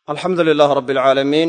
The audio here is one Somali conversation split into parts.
alxamdu lilaah rab alcaalamiin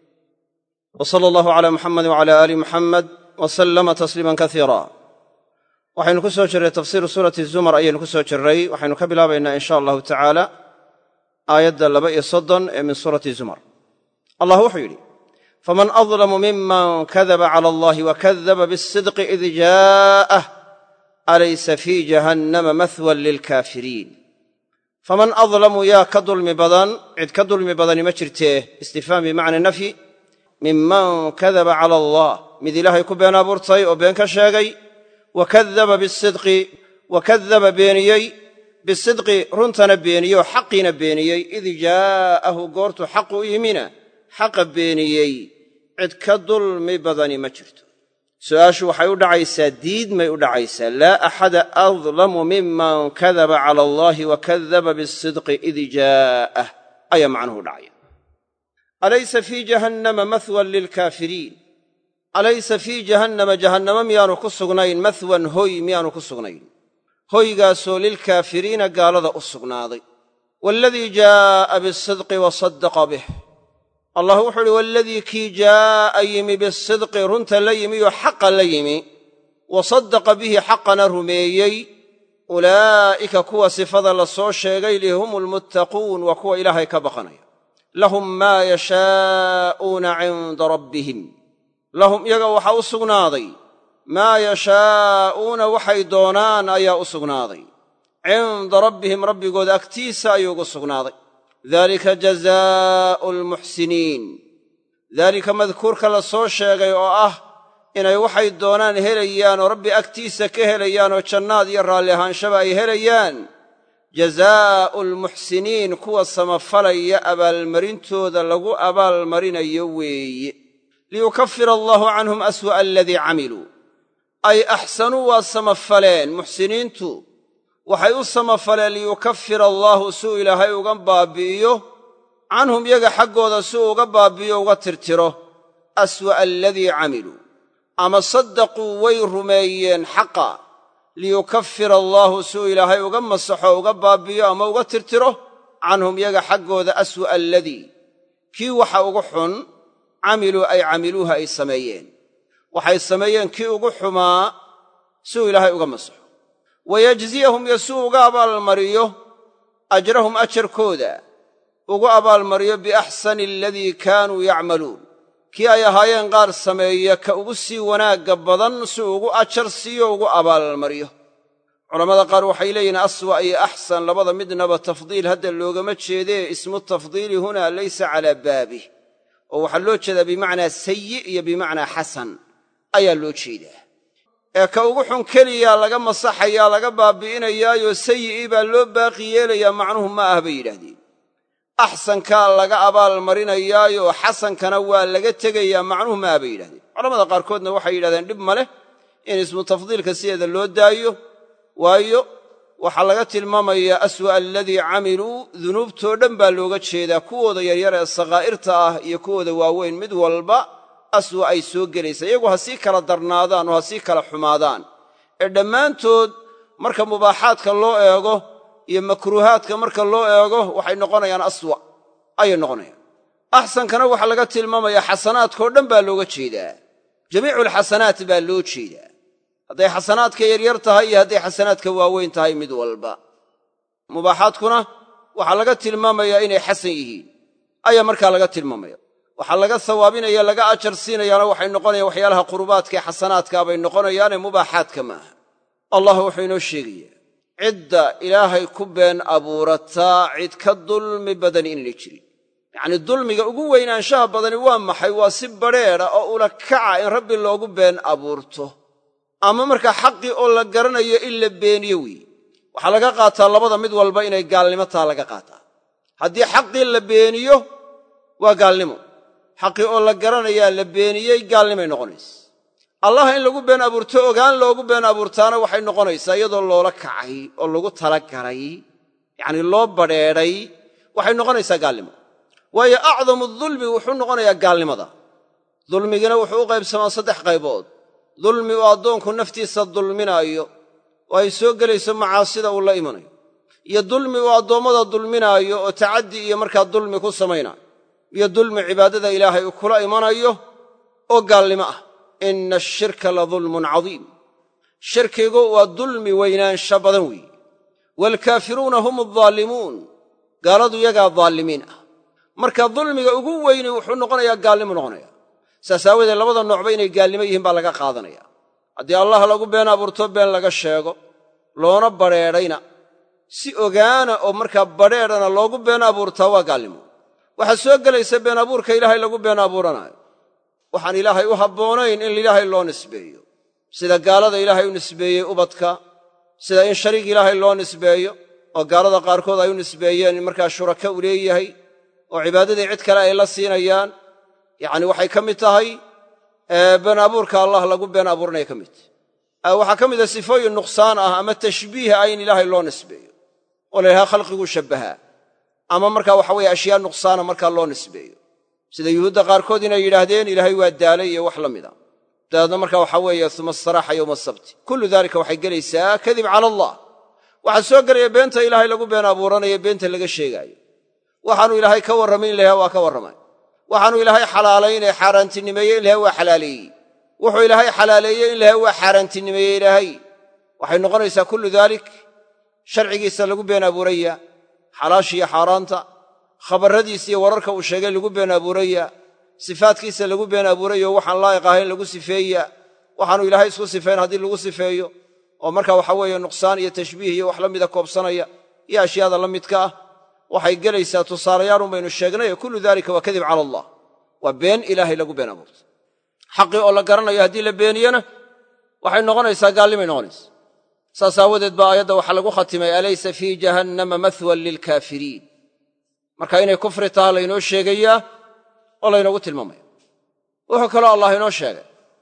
w sala allahu cala muxamedi wcala aali muxamed w sallama tasliiman kasiira waxaynu ku soo jirray tafsiiru suurati zumar ayaynu ku soo jirray waxaynu ka bilaabaynaa in sha allahu tacaala aayadda laba iyo soddon ee min suurati zumar allah wuxuu yidhi faman adlamu miman kadaba cala allahi wakadaba bisidqi id jaa'ah alaysa fii jahannama mahwan lilkaafiriin faman adlamu yaa ka dulmi badan cid ka dulmi badani ma jirtee istifhaam bimacna nafyi minman kadaba cala allah mid ilaahay ku been abuurtay oo been ka sheegay wa kadaba bisidqi wa kadaba beeniyey bisidqi runtana beeniyey oo xaqiina beeniyey id jaa'ahu goortuu xaqu u yimina xaqa beeniyey cid ka dulmi badani ma jirto su'aashu waxay u dhacaysaa diidmay u dhacaysaa laa axada adlamu miman kadaba cala allahi wa kadaba bisidqi id jaa'ah ayaa macnuhu dhacaya alaysa fii jahannama mahwan lilkaafiriin alaysa fii jahannama jahannama miyaanu ku sugnayn mahwan hoy miyaanu ku sugnayn hoygaasoo lilkaafiriina gaalada u sugnaaday waaladii jaa'a bisidqi wa saddaqa bih allah wuxuu uhi waaladii kii jaa'a yimi bisidqi runta la yimi oo xaqa la yimi wa saddaqa bihi xaqana rumeeyey ulaa'ika kuwa sifada la soo sheegay li hum almuttaquun waa kuwa ilaahay ka baqanaya lahum maa yashaa'uuna cinda rabbihim lahum iyaga waxaa u sugnaaday maa yashaa'uuna waxay doonaan ayaa u sugnaaday cinda rabbihim rabbigooda agtiisa ayuu ugu sugnaaday dalika jazaa'u almuxsiniin daalika madkuurka la soo sheegay oo ah inay waxay doonaan helayaan oo rabbi agtiisa ka helayaan oo jannaad iyo raalli ahaanshaba ay helayaan jazaa'u almuxsiniin kuwa samafalaya abaalmarintooda lagu abaalmarinayo weeye liyukafira allahu canhum aswa'a aladii camiluu ay axsanuu waa samafaleen muxsiniintu waxay u samafaleen liyukafira allaahu suu ilaahay uga baabbi'iyo canhum yaga xaggooda si uu uga baabbi'iyo uga tirtiro aswa'a aladii camiluu ama saddaquu way rumeeyeen xaqa liyukafira allaahu suu ilaahay uga masaxo uga baabbi'iyo ama uga tirtiro canhum yaga xaggooda aswa'a aladii kii waxa ugu xun camiluu ay camiluuha ay sameeyeen waxay sameeyeen kii ugu xumaa siuu ilaahay uga masaxo wayajziyahum iyo suu uga abaalmariyo ajrahum ajarkooda ugu abaalmariyo biaxsani aladii kaanuu yacmaluun kii ay ahaayeen qaar sameeya ka ugu sii wanaagga badan si ugu ajar siiyo ugu abaalmariyo culammada qaar waxay leeyihiin aswa iyo axsan labada midnaba tafdiil hadda loogama jeedee ismu tafdiili huna laysa calaa baabih oo waxaa loo jeedaa bimacnaa sayi iyo bimacnaa xasan ayaa loo jeedaa ee ka ugu xun keliyaa laga masaxayaa laga baabbi'inayaayo sayi'ii baa loo baaqi yeelayaa macnuhu ma ah bay yidhaahdeen axsankaa laga abaalmarinayaayo xasankana waa laga tegayaa macnuhu ma ah bay yidhahdeen culamada qaarkoodna waxay yidhahdeen dhib ma leh in ismu tafdiilka sideeda loo daayo waayo waxaa laga tilmaamayaa aswa'a aladii camiluu dunuubtoo dhan baa looga jeedaa kuwooda yaryar ee sakhaa'irta ah iyo kuwooda waaweyn mid walba aswa ay soo gelaysaa iyagu ha sii kala darnaadaan oo ha sii kala xumaadaan ee dhammaantood marka mubaaxaadka loo eego iyo makruuhaadka marka loo eego waxay noqonayaan aswa ayay noqonayaan axsankana waxaa laga tilmaamayaa xasanaadkao dhan baa looga jeedaa jamiiculxasanaat baa loo jeedaa hadday xasanaadka yaryar tahay iyo hadday xasanaadka waaweyn tahay mid walba mubaaxaadkuna waxaa laga tilmaamayaa inay xasan yihiin ayaa markaa laga tilmaamaya waxaa laga sawaabinaya laga ajar siinayaana waxay noqonayaan waxyaalaha qurubaadkaee xasanaadkaa bay noqonayaane mubaaxaadka maaha allah wuxuu inoo sheegayaa cidda ilaahay ku been abuurataa cid ka dulmi badani inayna jirin yacnii dulmiga ugu weynaanshaha badani waa maxay waa si badrheedha oo ula kaca in rabbi loogu been abuurto ama markaa xaqii oo la garanayo in la beeniyo weeye waxaa laga qaataa labada mid walba inay gaalnimo taa laga qaataa haddii xaqii la beeniyo waa gaalnimo xaqii oo la garanayaa la beeniyey gaalnimay noqonaysa allah in lagu been abuurto ogaan loogu been abuurtaana waxay noqonaysaa iyadoo loola kacay oo lagu talagalay yacnii loo badrheedhay waxay noqonaysaa gaalnimo waayo acdamu dulmi wuxuu noqonayaa gaalnimada dulmigina wuxuu u qaybsamaa saddex qaybood dulmi uu addoonku naftiisa dulminaayo oo ay soo gelayso macaasida uu la imanayo iyo dulmi uu addoommada dulminaayo oo tacaddi iyo markaa dulmi ku samaynaayo iyo dulmi cibaadada ilaahay uu kula imanayo oo gaalnimo ah ina ashirka la dulmun cadiim shirkigu waa dulmi weynaansha badan weeye waalkaafiruuna hum adaallimuun gaaladu yagaa daalimiin ah marka dulmiga ugu weyni wuxuu noqonayaa gaalnimu noqonaya saas aawadeed labada noocba inay gaalnimo yihiin baa laga qaadanaya haddii allah lagu been abuurto been laga sheego loona badrheedhayna si ogaana oo markaa badrheedhana loogu been abuurtaa waa gaalnimo waxaa soo gelaysa been abuurka ilaahay lagu been abuuranaayo waxaan ilaahay u habboonayn in ilaahay loo nisbeeyo sida gaalada ilaahay u nisbeeyey ubadka sida in shariig ilaahay loo nisbeeyo oo gaalada qaarkood ay u nisbeeyeen in markaa shuraka u leeyahay oo cibaadadii cid kale ay la siinayaan yacni waxay ka mid tahay been abuurka allah lagu been abuuranaya ka mid tahy waxaa ka mida sifooyin nuqsaan ah ama tashbiih ah in ilaahay loo nisbeeyo oo la yidhaha khalqiguu shabbahaa ama markaa waxa weye ashyaa nuqsaana markaa loo nisbeeyo sida yuhuudda qaarkood inay yidhaahdeen ilaahay waa daalay iyo wax la mida dabeedna markaa waxaa weeye uma astaraaxa yowma asabti kullu daalika waxay gelaysaa kadib cala allah waxaa soo gelaya beenta ilaahay lagu been abuuranayo beenta laga sheegaayo waxaanu ilaahay ka warramay in la yhaha waa ka warramay waxaanu ilaahay xalaalaynee xaaraantinimeeye in laha waa xalaaleeyey wuxuu ilaahay xalaaleeyey in laha waa xaaraantinimeeye ilaahay waxay noqonaysaa kullu daalik sharcigiisa lagu been abuuraya xalaashiiyo xaaraanta khabarradiisa iyo wararka uu sheegay lagu been abuuraya sifaadkiisa lagu been abuurayo waxaan laa'iq ahayn lagu sifeeya waxaanu ilaahay isku sifayn haddii lagu sifeeyo oo marka waxa weeye nuqsaan iyo tashbiih iyo wax la mida koobsanaya iyo ashyaada la midka ah waxay gelaysaa tusaalayaalun baynu sheegnay kullu daalika waa kadib cala allah waa been ilaahay lagu been abuurtay xaqii oo la garanayo haddii la beeniyena waxay noqonaysaa gaalnimay noqonaysa saas aawadeed baa aayadda waxaa lagu khatimay alaysa fii jahannama mahwan lilkaafiriin marka inay kufri taha laynoo sheegayaa oo laynoogu tilmaamaya wuxuu kaloo allah inoo sheegay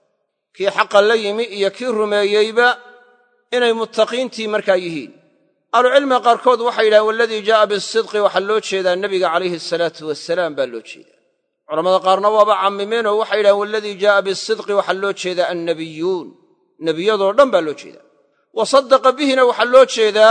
kii xaqa la yimi iyo kii rumeeyeyba inay muttaqiintii markaa yihiin ahlucilmiga qaarkood waxay yidhahen waladii jaa'a bisidqi waxaa loo jeedaa nebiga calayhi asalaatu wasalaam baa loo jeedaa culamada qaarna waaba cammimeen oo waxay yidhahen waladii jaa'a bisidqi waxaa loo jeedaa annabiyuun nebiyadoo dhan baa loo jeedaa wa saddaqa bihina waxaa loo jeedaa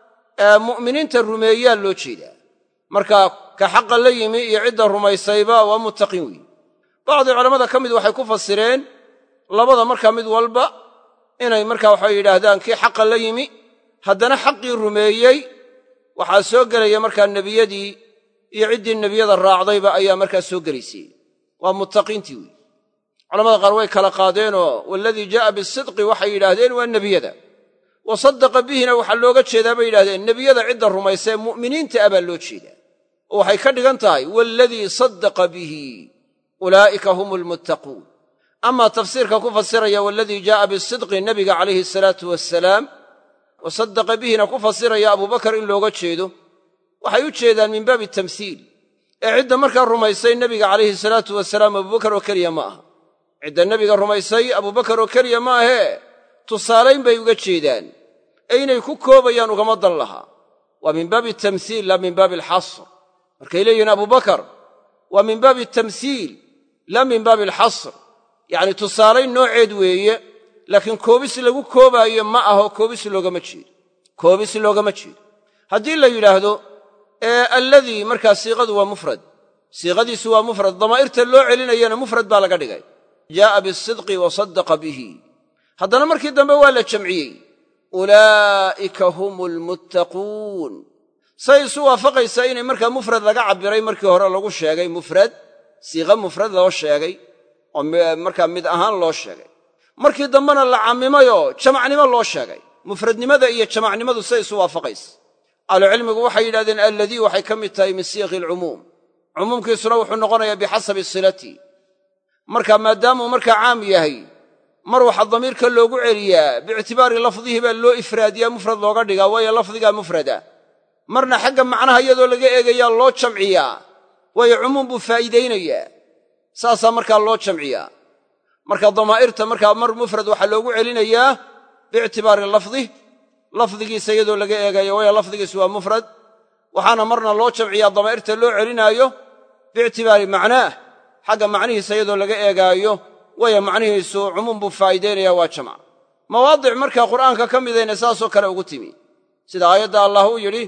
mu'miniinta rumeeyaa loo jeedaa marka ka xaqa la yimi iyo cidda rumaysayba waa muttaqiin weeye bacdi culammada ka mid waxay ku fasireen labada markaa mid walba inay markaa waxay yidhaahdaan kii xaqa la yimi haddana xaqii rumeeyey waxaa soo gelaya markaa nebiyadii iyo ciddii nebiyada raacdayba ayaa markaa soo gelaysay waa muttaqiintii weeye culamada qaar way kala qaadeenoo waladii jaa'a bisidqi waxay yidhaahdeen waa nebiyada wa saddaqa bihina waxaa looga jeedaa bay yidhahdeen nebiyada cidda rumaysa ee mu'miniinta ah baa loo jeedaa oo waxay ka dhigan tahay waaladii saddaqa bihi ulaa'ika hum almuttaquun amaa tafsiirka ku fasiraya waaladii jaa'a bisidqi nebiga calayhi asalaatu wasalaam wa saddaqa bihina ku fasiraya abubakar in looga jeedo waxay u jeedaan min baabi tamhiil ee cidda markaa rumaysay nebiga calayhi salaatu wasalaam abubakar oo keliya ma aha cidda nebiga rumaysay abubakar oo keliya ma ahee tusaalayn bay uga jeedaan ee inay ku koobayaan ugama dan lahaa waa min baabi tamhiil laa min baabi alxasr markay leeyihiin abubakar waa min baabi tamhiil laa min baabi alxasr yacni tusaalayn nooceed weeye laakiin koobis lagu koobaayo ma aho koobis loogama jeedo koobis loogama jeedo haddii la yidhaahdo ee alladii markaa siiqadu waa mufrad siiqadiisu waa mufrad damaa'irta loo celinayana mufrad baa laga dhigay jaa'a bisidqi wa saddaqa bihi haddana markii dambe waa la jamciyey ulaa'ika hum almuttaquun say isu waafaqaysaa inay markaa mufrad laga cabbiray markii hore lagu sheegay mufrad siiqa mufrad loo sheegay oo markaa mid ahaan loo sheegay markii dambena la cammimayoo jamacnimo loo sheegay mufradnimada iyo jamacnimadu say isu waafaqaysa ahlucilmigu waxay yidhahdeen alladii waxay ka mid tahay min siiqi alcumuum cumuumkiisuna wuxuu noqonayaa bixasabi silati marka maadaamuu markaa caam yahay mar waxaa damiirka loogu celiyaa biictibaari lafdihi baa loo ifraadiyaa mufrad looga dhigaa waayo lafdigaa mufrada marna xagga macnaha iyadoo laga eegayaa loo jamciyaa waayo cumuum buu faa'iidaynayaa saasaa markaa loo jamciyaa marka damaa'irta markaa mar mufrad waxaa loogu celinayaa biictibaari lafdih lafdigiisa iyadoo laga eegayo waayo lafdigiisu waa mufrad waxaana marna loo jamciyaa damaa'irta loo celinaayo biictibaari macnaah xagga macnihiisa iyadoo laga eegaayo waayo macnihiisu cumuum buu faa'iidaynaya waa jamc mawaadic markaa qur'aanka ka midayna saasoo kale ugu timi sida aayadda allah uu yidhi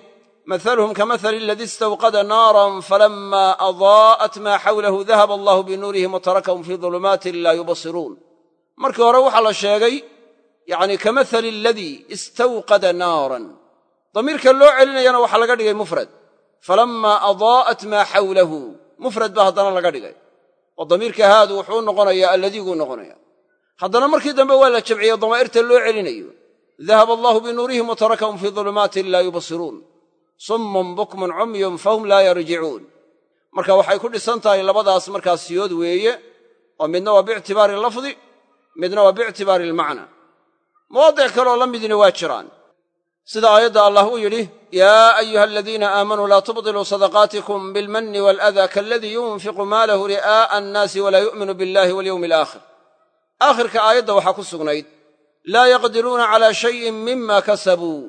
mahaluhum kamahali aladii istawqada naaran falammaa adaa'at maa xawlahu dahaba allahu binuurihim wa tarakahum fii dulumaatin laa yubasiruun markii hore waxaa la sheegay yacni kamahali aladii istawqada naaran damiirka loo celinayana waxaa laga dhigay mufrad falammaa adaa'at maa xawlahu mufrad baa haddana laga dhigay oo damiirka haadu wuxuu noqonayaa alladiiguu noqonaya haddana markii dambe waa la jamciye damaa'irta loo celinayo dahaba allahu binuurihim wa tarakahum fii dulumaatin laa yubasiruun summun bukmun cumyun fahum laa yarjicuun marka waxay ku dhisan tahay labadaas markaa siyood weeye oo midna waa biictibaari lafdi midna waa biictibaari almacna mawaadic kaleoo la midina waa jiraan sida aayadda allah uu yidhi yaa ayuha aladiina aamanuu laa tubdiluu sadaqaatikum bilmanni waaladaa kaaladii yunfiqu maalahu ri'aa'a annaasi walaa yu'minu billahi walyowmi alaakhir aakhirka aayadda waxaa ku sugnayd laa yaqdiruuna calaa shayin mima kasabuu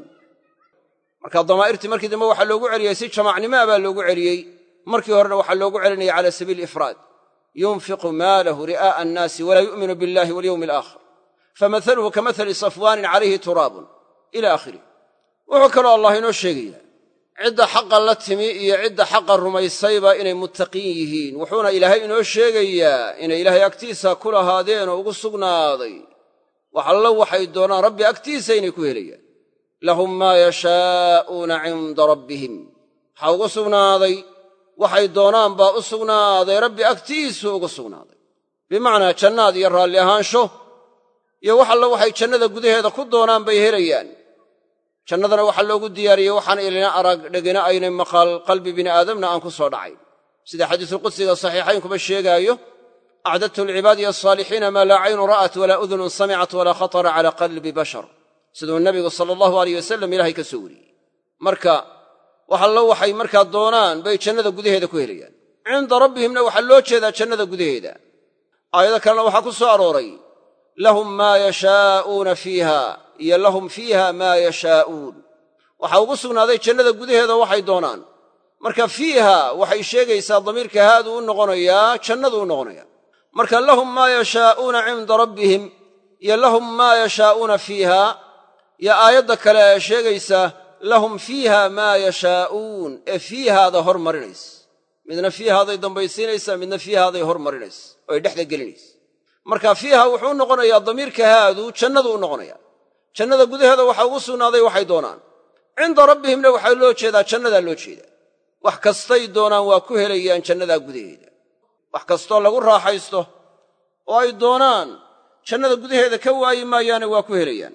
marka damaa'irtii markii dambe waxaa loogu celiyey si jamaacnimaa baa loogu celiyey markii horena waxaa loogu celinaya cala sabiili ifraad yunfiqu maalahu ri'aa'a annaasi walaa yu'minu billahi walyowmi alaakhir famahaluhu kamahali safwaanin calayhi turaabun ila aakhirih wuxuu kaloo allah inoo sheegayaa cidda xaqa la timi iyo cidda xaqa rumaysayba inay muttaqiin yihiin wuxuuna ilaahay inoo sheegayaa inay ilaahay agtiisa ku lahaadeen oo ugu sugnaaday wax allo waxay doonaan rabbi agtiisa inay ku helayaan lahum maa yashaa'uuna cinda rabbihim waxaa ugu sugnaaday waxay doonaan baa u sugnaaday rabbi agtiisu ugu sugnaaday bimacnaa jannaad iyo raalli ahaansho iyo wax allo waxay jannada gudaheeda ku doonaan bay helayaan jannadana waxaa loogu diyaariyey waxaan ilina arag dhegina aynay maqal qalbi bini aadamna aan ku soo dhacayn sida xadiisulqudsiga saxiixaynkuba sheegaayo acdadtu lcibaadi asaalixiina maa laa caynu ra'at walaa udunun samicat walaa khatara calaa qalbi bashar siduu nabigu sala allahu aleyh wasalam ilaahay ka soo wariyey marka wax allo waxay markaa doonaan bay jannada gudaheeda ku helayaan cinda rabbihimna waxaa loo jeedaa jannada gudaheeda aayado kalena waxaa ku soo arooray lahum maa yashaa'uuna fiiha iyo lahum fiiha maa yashaa'uun waxaa ugu sugnaaday jannada gudaheeda waxay doonaan marka fiiha waxay sheegaysaa damiirka haadu u noqonayaa jannadu u noqonaya marka lahum maa yashaa'uuna cinda rabbihim iyo lahum maa yashaa'uuna fiiha iyo aayadda kale ee sheegaysa lahum fiiha maa yashaa'uun ee fiihaada hormarinaysa midna fiihaaday dambaysiinaysaa midna fiihaaday hormarinaysa oo ay dhexda gelinaysa marka fiiha wuxuu u noqonayaa damiirka haadu jannadu u noqonaya jannada gudaheeda waxaa ugu sugnaaday waxay doonaan cinda rabbihimna waxaa loo jeedaa jannadaa loo jeedaa wax kastay doonaan waa ku helayaan jannadaa gudaheeda wax kastoo lagu raaxaysto oo ay doonaan jannada gudaheeda ka waayi maayaane waa ku helayaan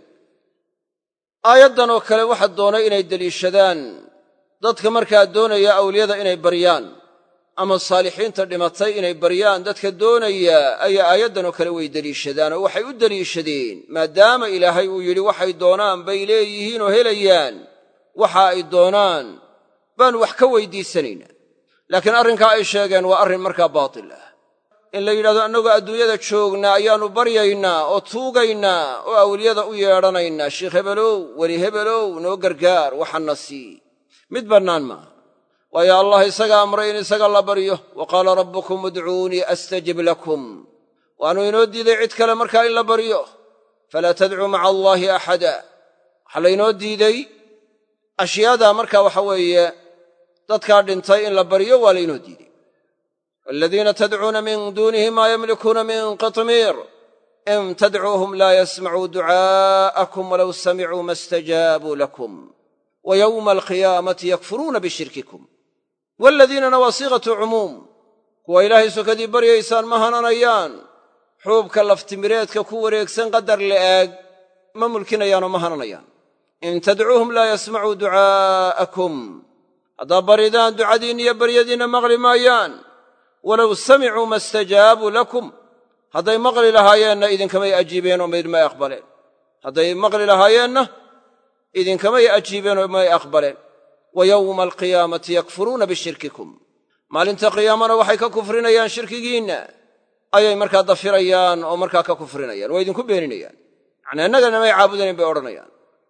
aayaddan oo kale waxa doonay inay deliishadaan dadka markaa doonaya awliyada inay baryaan ama saalixiinta dhimatay inay baryaan dadka doonaya ayaa aayaddan oo kale way deliishadaan oo waxay u deliishadeen maadaama ilaahay uu yidhi waxay doonaan bay leeyihiin oo helayaan waxa ay doonaan baanu wax ka weydiisanaynaa laakiin arrinkaa ay sheegeen waa arrin markaa baatil ah in la yidhahdo annagoo adduunyada joognaa ayaannu baryaynaa oo tuugaynaa oo awliyada u yeedhanaynaa sheikh hebelow weli hebelow noo gargaar waxanna sii mid bannaan maaha waayo allah isaga amray in isaga la baryo wa qaala rabbukum udcuunii astajib lakum waannu inoo diiday cid kale markaa in la baryo falaa tadcuu maca allaahi axada waxaa laynoo diiday ashyaadaa marka waxa weeye dadkaa dhintay in la baryo waa laynoo diiday waladiina tadcuuna min duunihi maa yamlikuuna min qitmiir in tadcuuhum laa yasmacuu ducaa'akum walow samicuu ma stajaabuu lakum wa yowma alqiyaamati yakfuruuna bishirkikum waaladiinana waa siiqatu cumuum kuwa ilaahay sokadii baryaysaan ma hananayaan xuubka laftimireedka ku wareegsan qadar la'aag ma mulkinayaanoo ma hananayaan in tadcuuhum laa yasmacuu ducaa'akum haddaa baridaan ducadiinna iyo baryadiinna maqli maayaan walow samicuu ma stajaabuu lakum hadday maqli lahaayeenna idinkamay ajiibeen oo may aqbaleen hadday maqli lahaayeenna idinkamay ajiibeen oo may aqbaleen wa yowma alqiyaamati yakfuruuna bishirkikum maalinta qiyaamana waxay ka kufrinayaan shirkigiinna ayay markaa dafirayaan oo markaa ka kufrinayaan waa idinku beeninayaan yacnii annagana may caabudayn bay odhanayaan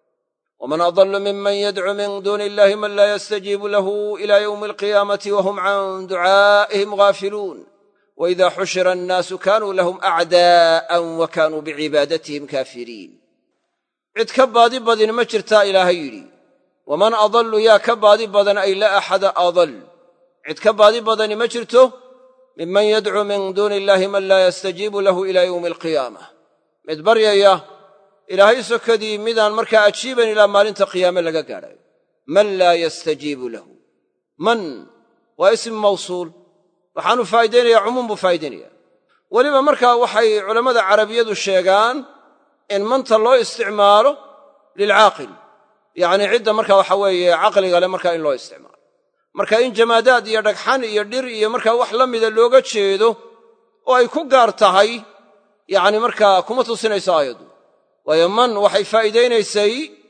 waman adallu miman yadcuu min duuni illahi man laa yastajiibu lahu ila yowmi alqiyaamati wahum can ducaa'ihim gaafiluun waida xushira annaasu kaanuu lahum acdaa'an wa kaanuu bicibaadatihim kaafiriin cid ka baadi badin ma jirtaa ilaahay yidhi waman adallu yaa ka baadi badan ay la axada adal cid ka baadi badani ma jirto minman yadcuu min duuni illaahi man laa yastajiibu lahu ilaa yowmi alqiyaamah mid baryaya ilaahay sokadii midaan markaa ajiiban ilaa maalinta qiyaame laga gaadhayo man laa yastajiibu lahu man waa ism mawsuul waxaanu faa'idaynaya cumuum buu faa'idaynaya weliba markaa waxay culammada carabiyadu sheegaan in manta loo isticmaalo lilcaaqil yacnii cidda markaa waxa weeye caqliga le markaa in loo isticmaalo marka in jamaadaad iyo dhagxan iyo dhir iyo markaa wax la mida looga jeedo oo ay ku gaar tahay yacni markaa kuma tusinayso aayaddu waayo man waxay faa'iidaynaysay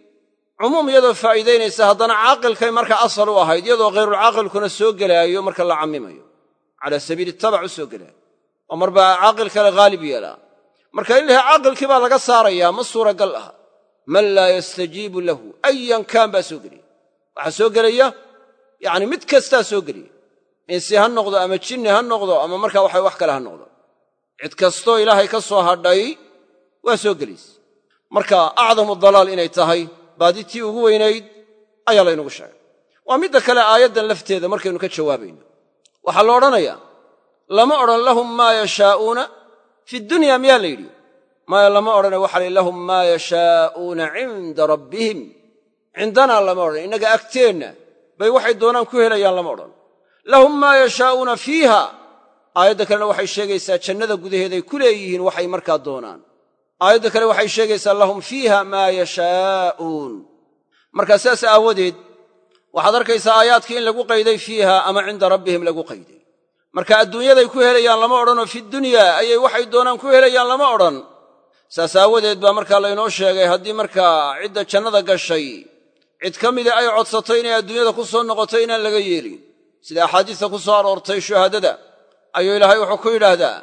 cumuum iyadoo faa'iidaynaysa haddana caaqilkay markaa asal u ahayd iyadoo khayrulcaaqilkuna soo gelaayo marka la cammimayo calaa sabiili tabac u soo gelaayo oo marbaa caaqil kale haalib yeelaa marka in laha caaqilkii baa laga saarayaa ma suuragal aha man laa yastajiibu lahu ayan kaan baa soo gelaya waxaa soo gelaya yacni mid kastaa soo geliya insi ha noqdo ama jinni ha noqdo ama markaa waxa wax kale ha noqdo cid kastoo ilaahay ka soo hadhay waa soo gelaysa marka acdamu dalaal inay tahay baaditii ugu weynayd ayaa laynagu sheegay waa midda kale aayaddan lafteeda markaynu ka jawaabayno waxaa la odhanayaa lama odhan lahum maa yashaa'uuna fi dunya miyaa la yidhi maya lama odhane waxa la lahum maa yashaa'uuna cinda rabbihim cindanaa lama odhan innaga agteenna bay waxay doonaan ku helayaan lama odhan lahum maa yashaa'uuna fiiha aayadda kalena waxay sheegaysaa jannada gudaheeday ku leeyihiin waxay markaa doonaan aayadda kale waxay sheegaysaa lahum fiiha maa yashaa'uun markaa sidaas aawadeed waxaad arkaysaa aayaadkii in lagu qayday fiiha ama cinda rabbihim lagu qayday marka adduunyaday ku helayaan lama odhanoo fi dunyaa ayay waxay doonaan ku helayaan lama odhan saas aawadeed baa markaa laynoo sheegay haddii markaa cidda jannada gashay cid ka mida ay codsato inay adduunyada ku soo noqoto inaan laga yeelin sida axaadiista ku soo aroortay shuhaadada ayuu ilaahay wuxuu ku yidhaahdaa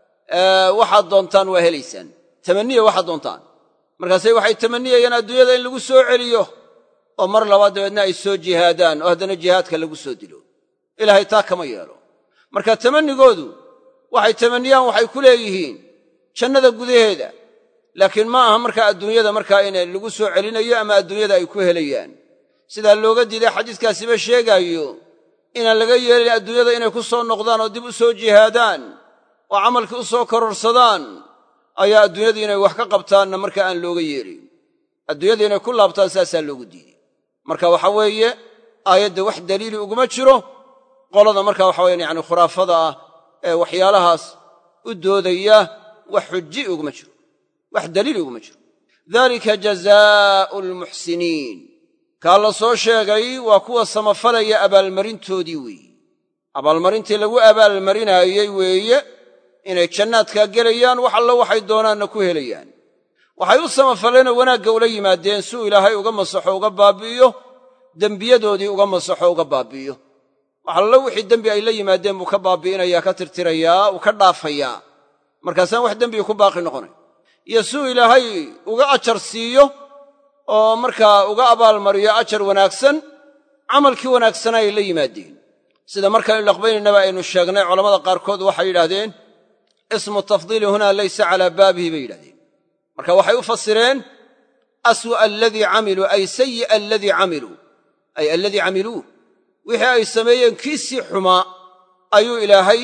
waxaad doontaan waa helaysaan tamaniya waxaad doontaan markaase waxay tamaniyayaan adduunyada in lagu soo celiyo oo mar labaad dabeedna ay soo jihaadaan oo haddana jihaadka lagu soo dilo ilaahay taa kama yeelo marka tamannigoodu waxay tamanniyaan waxay ku leeyihiin jannada gudaheeda laakiin ma aha markaa adduunyada markaa in lagu soo celinayo ama adduunyada ay ku helayaan sidaa looga diiday xadiiskaasiba sheegaayo inaan laga yeelin adduunyada inay ku soo noqdaan oo dib u soo jihaadaan oo camalkii u soo kororsadaan ayaa adduunyadii inay wax ka qabtaanna marka aan looga yeelin adduunyada inay ku laabtaan saasaa loogu diiday marka waxa weeye aayadda wax daliili uguma jiro qolada marka waxa weyaan yani khuraafada ah ee waxyaalahaas u doodaya wax xuji uguma jiro wax daliili uguma jiro dalika jazaa'u almuxsiniin kaa la soo sheegay waa kuwa samafalaya abaalmarintoodii weeye abaalmarintii lagu abaalmarinaayey weeye inay jannaadkaa gelayaan wax allo waxay doonaanna ku helayaan waxay u samafaleenoo wanaagga ula yimaadeen suu ilaahay uga masaxo uga baabi'iyo dembiyadoodii uga masaxo uga baabi'iyo wax allo wixii dembi ay la yimaadeen buu ka baabi'inayaa ka tirtirayaa uu ka dhaafayaa markaasaan wax dembiga ku baaqi noqonay iyo suu ilaahay uga ajar siiyo oo markaa uga abaalmariyo ajar wanaagsan camalkii wanaagsanaa ay la yimaadeen sida markaynu laqbaynaynaba aynu sheegnay culammada qaarkood waxay yidhahdeen ismu tafdiili hunaa laysa calaa baabihi bay yidhahdeen marka waxay u fasireen aswa'a aladii camiluu ay sayi'a aladii camiluu ay aladii camiluuh wixii ay sameeyeen kiisii xumaa ayuu ilaahay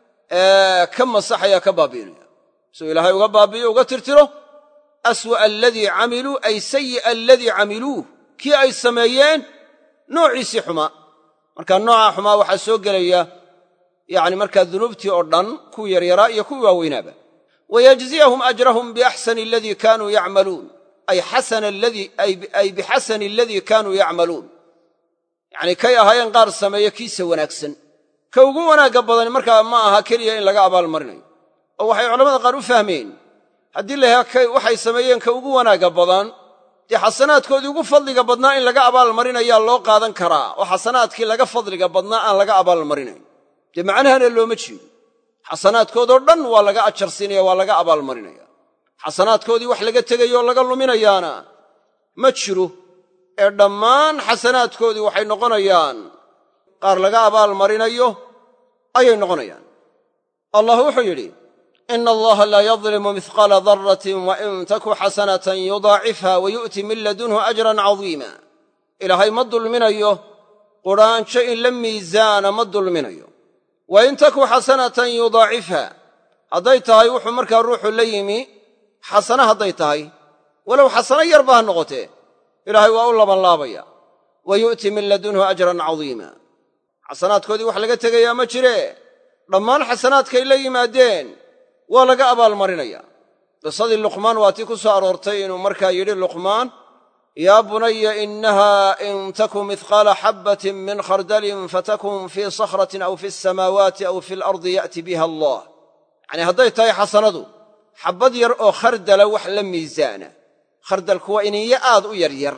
ka masaxaya ka baabi'inaya suu ilaahay uga baabi'iyo uga tirtiro aswa'a aladii camiluu ay sayi'a aladii camiluuh kii ay sameeyeen noociisii xumaa marka nooca xumaa waxaa soo gelaya yacni markaa dunuubtii oo dhan kuwii yaryaraa iyo kuwii waaweynaaba wayajziyahum ajrahum biaxsani aladii kaanuu yacmaluun ay bixasani aladii kaanuu yacmaluun yacnii kay ahaayeen qaar sameeye kiisa wanaagsan ka ugu wanaagga badani markaa ma aha keliya in laga abaalmarinayo oo waxay culamada qaar u fahmeen haddii layaha waxay sameeyeen ka ugu wanaagga badan dee xasanaadkoodii ugu fadliga badnaa in laga abaalmarinayaa loo qaadan karaa oo xasanaadkii laga fadliga badnaa aan laga abaalmarinayn dee macnahana looma jeedo xasanaadkoodoo dhan waa laga ajarsiinaya waa laga abaalmarinaya xasanaadkoodii wax laga tegayooo laga luminayaana ma jiro ee dhammaan xasanaadkoodii waxay noqonayaan qaar laga abaalmarinayo ayay noqonayaan allah wuxuu yidhi ina allaha laa yadlimu mihqaala daratin wa in taku xasanatan yudaacifha wa yu'ti min ladunhu ajran cadiima ilaahay ma dulminayo qudhaanjo in la miisaana ma dulminayo wa in taku xasanatan yudaacifha hadday tahay wuxuu markaa ruuxu la yimi xasana hadday tahay walow xasano yarba ha noqotee ilaahay waa u labanlaabaya wa yu'ti min ladunhu ajran cadiima xasanaadkoodii wax laga tegayaa ma jiree dhammaan xasanaadkay la yimaadeen waa laga abaalmarinaya qisadii luqmaan waa tii ku soo aroortay inuu markaa yidhi luqmaan yaa bunaya inaha in taku mihqaala xabbatin min khardalin fatakun fii sakhratin aw fi asamaawaati aw fi alardi ya'ti biha allah yacnii hadday tahay xasanadu xabbad yar oo khardala wax la miisaana khardalku waa iniyo aad u yaryar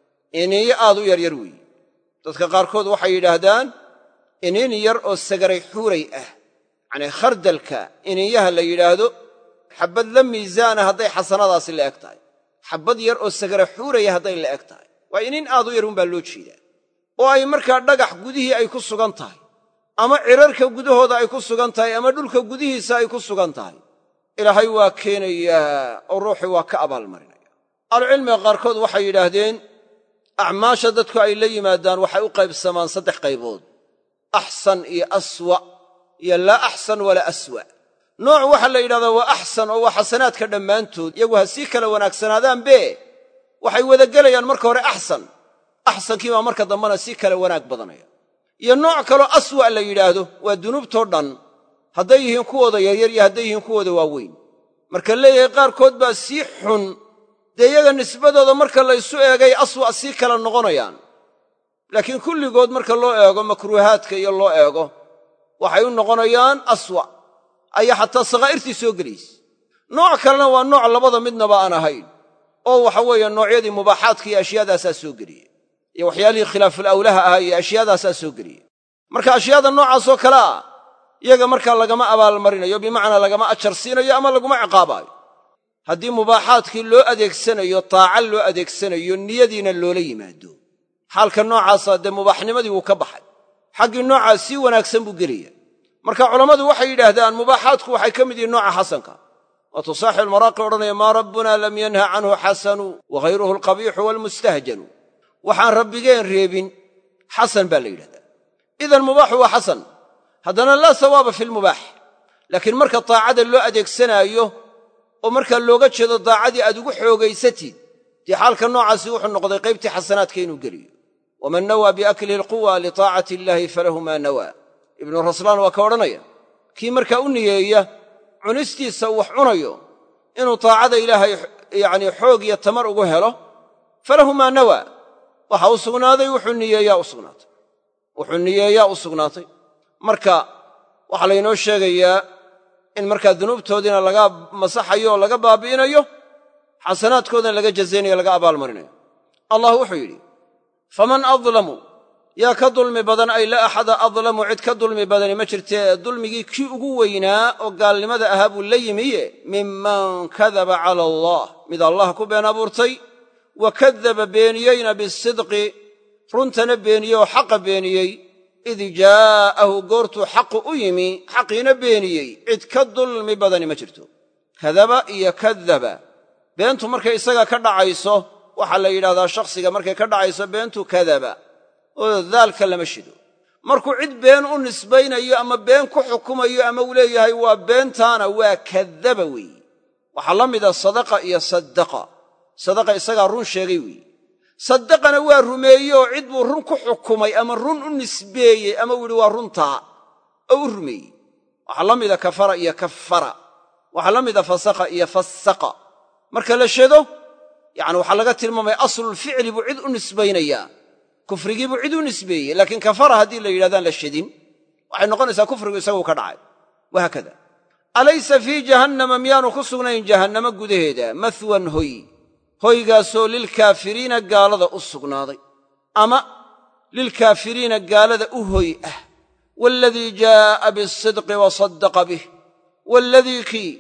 iniyo aad u yaryar weeye dadka qaarkood waxay yidhaahdaan iniin yar oo sagaray xuuray ah yacnii khardalka iniyaha la yidhaahdo xabbad la miisaana hadday xasanadaasi la eg tahay xabbad yar oo sagara xuuraya hadday la eg tahay waa iniin aad u yar unbaa loo jeedaa oo ay markaa dhagax gudihii ay ku sugan tahay ama cirarka gudahooda ay ku sugan tahay ama dhulka gudihiisa ay ku sugan tahay ilaahay waa keenayaa oo ruuxii waa ka abaalmarinaya ahlucilmiga qaarkood waxay yidhaahdeen acmaasha dadku ay la yimaadaan waxay u qaybsamaan saddex qaybood axsan iyo aswa iyo laa axsan walaa aswa nooc waxaa la yidhahdaa waa axsan oo waa xasanaadka dhammaantood iyagu ha sii kala wanaagsanaadaanbe waxay wada gelayaan marka hore axsan axsankii baa marka dambena sii kala wanaag badanaya iyo nooc kaloo aswa la yidhaahdo waa dunuubtoo dhan hadday yihiin kuwooda yaryar iyo hadday yihiin kuwooda waaweyn marka leeyahay qaarkood baa sii xun dee iyaga nisbadooda marka laysu eegay aswa sii kala noqonayaan laakiin kulligood marka loo eego makruuhaadka iyo loo eego waxay u noqonayaan aswa ayaa xataa sakhaa'irtii soo gelaysa nooc kalena waa nooc labada midnaba aan ahayn oo waxa weeye noocyadii mubaaxaadka iyo ashyaadaasaa soo geliye iyo waxyaalihii khilaaful awlaha ahaa iyo ashyaadaasaa soo geliye marka ashyaada noocaasoo kale ah iyaga markaa lagama abaalmarinayo bimacnaa lagama ajar siinayo ama laguma ciqaabaayo haddii mubaaxaadkii loo adeegsanayo taaca loo adeegsanayo niyadiina loola yimaado xaalka noocaasa dee mubaaxnimadii wuu ka baxay xaggii noocaa sii wanaagsan buu gelaya marka culammadu waxay yidhaahdaan mubaaxaadku waxay ka mid yihiin nooca xasanka waatuu saaxib almaraaqi odhanaya maa rabbuna lam yanha canhu xasanu wa hayruhu alqabiixu waalmustahjanu waxaan rabbigeen reebin xasan baa la yidhahdaa idan mubaaxu waa xasan haddana laa sawaaba fi lmubaax laakiin marka daacada loo adeegsanaayo oo markaa looga jeedo daacadii aad ugu xoogaysatid dee xaalka noocaasi wuxuu noqday qaybtii xasanaadka inuu geliyo waman nawaa biaklihi alquwa litaacati illaahi falahu maa nawaa ibnu raslaan waa ka odhanaya kii markaa u niyeeya cunistiisa uu wax cunayo inuu taacada ilaahay yacnii xoog iyo tamar ugu helo falahu maa nawaa waxa u sugnaaday wuxuu niyeeyaa u sugnaatay wuxuu niyeeyaa u sugnaatay marka waxaa laynoo sheegayaa in markaa dunuubtoodiina laga masaxayo oo laga baabi'inayo xasanaadkoodana laga jazaynayo laga abaalmarinayo allah wuxuu yidhi faman adlamu yaa ka dulmi badan ay la axada adlamu cid ka dulmi badani ma jirtee dulmigii kii ugu weynaa oo gaalnimada ahaa buu la yimiye minman kadaba cala allah mid allah ku been abuurtay wa kadaba beeniyeyna bisidqi runtana beeniyey oo xaqa beeniyey id jaa'ahu goortuu xaqu u yimi xaqiina beeniyey cid ka dulmi badani ma jirto kadaba iyo kadaba beentu markay isaga ka dhacayso waxaa la yidhahdaa shakhsiga markay ka dhacayso beentu kadaba oo daalka lama shido markuu cid been u nisbaynayo ama been ku xukumayo ama uu leeyahay waa beentaana waa kadaba weeye waxaa la mida sadaqa iyo saddaqa sadaqa isagaa run sheegay weeye saddaqana waa rumeeye oo cid buu run ku xukumay ama run u nisbeeyey ama uu yidhi waa runtaa oo u rumeeyey waxaa la mida kafara iyo kafara waxaa la mida fasaqa iyo fasaqa marka la shedo yacni waxaa laga tilmaamaya aslulficli buu cid u nisbaynayaa kufrigii buu cid u nisbeeyey laakiin kafara haddii la yidhahdaan la shedin waxay noqonaysaa kufrigu isaguu ka dhacay wahaakada alaysa fii jahannama miyaanu ku sugnayn jahannamo gudaheeda mahwan hoy hoygaasoo lilkaafiriina gaalada u sugnaaday ama lilkaafiriina gaalada u hoy ah waaladii jaa'a bisidqi wa saddaqa bih waaladii kii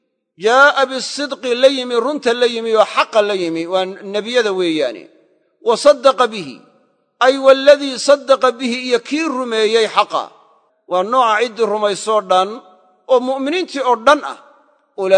jaa'a bisidqi la yimi runta la yimi oo xaqa la yimi waa nebiyada weeyaane wa saddaqa bihi ay waaladii saddaqa bihi iyo kii rumeeyey xaqa waa nooca ciddii rumaysoo dhan oo mu'miniintii oo dhan ah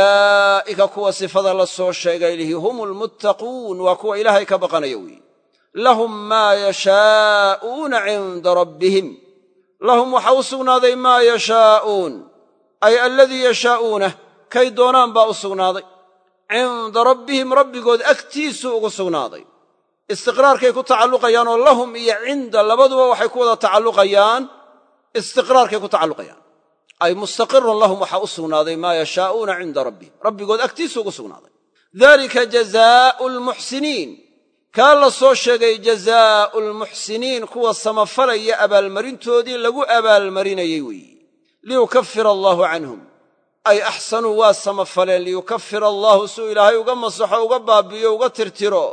ulaa'ika kuwa sifada la soo sheegay lihi hum almuttaquun waa kuwa ilaahay ka baqanaya weeye lahum maa yashaa'uuna cinda rabbihim lahum waxaa u sugnaaday maa yashaa'uun ay aladii yashaa'uunah kay doonaan baa u sugnaaday cinda rabbihim rabbigood agtiisuu ugu sugnaaday istiqraarkay ku tacalluqayaan oo lahum iyo cinda labaduba waxay ku wada tacalluqayaan istiqraarkay ku tacalluqayaan ay mustaqirun lahum waxaa u sugnaaday maa yashaa'uuna cinda rabbihim rabbigood agtiisuu ugu sugnaaday dalika jazaa'u lmuxsiniin kaa la soo sheegay jazaa'u lmuxsiniin kuwa samafalaya abaalmarintoodii lagu abaalmarinayey weeye liyukafira allaahu canhum ay axsanuu waa samafaleen liyukafira allaahu suu ilaahay uga masaxo uga baabi'iyo uga tirtiro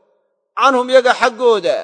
canhum yaga xaggooda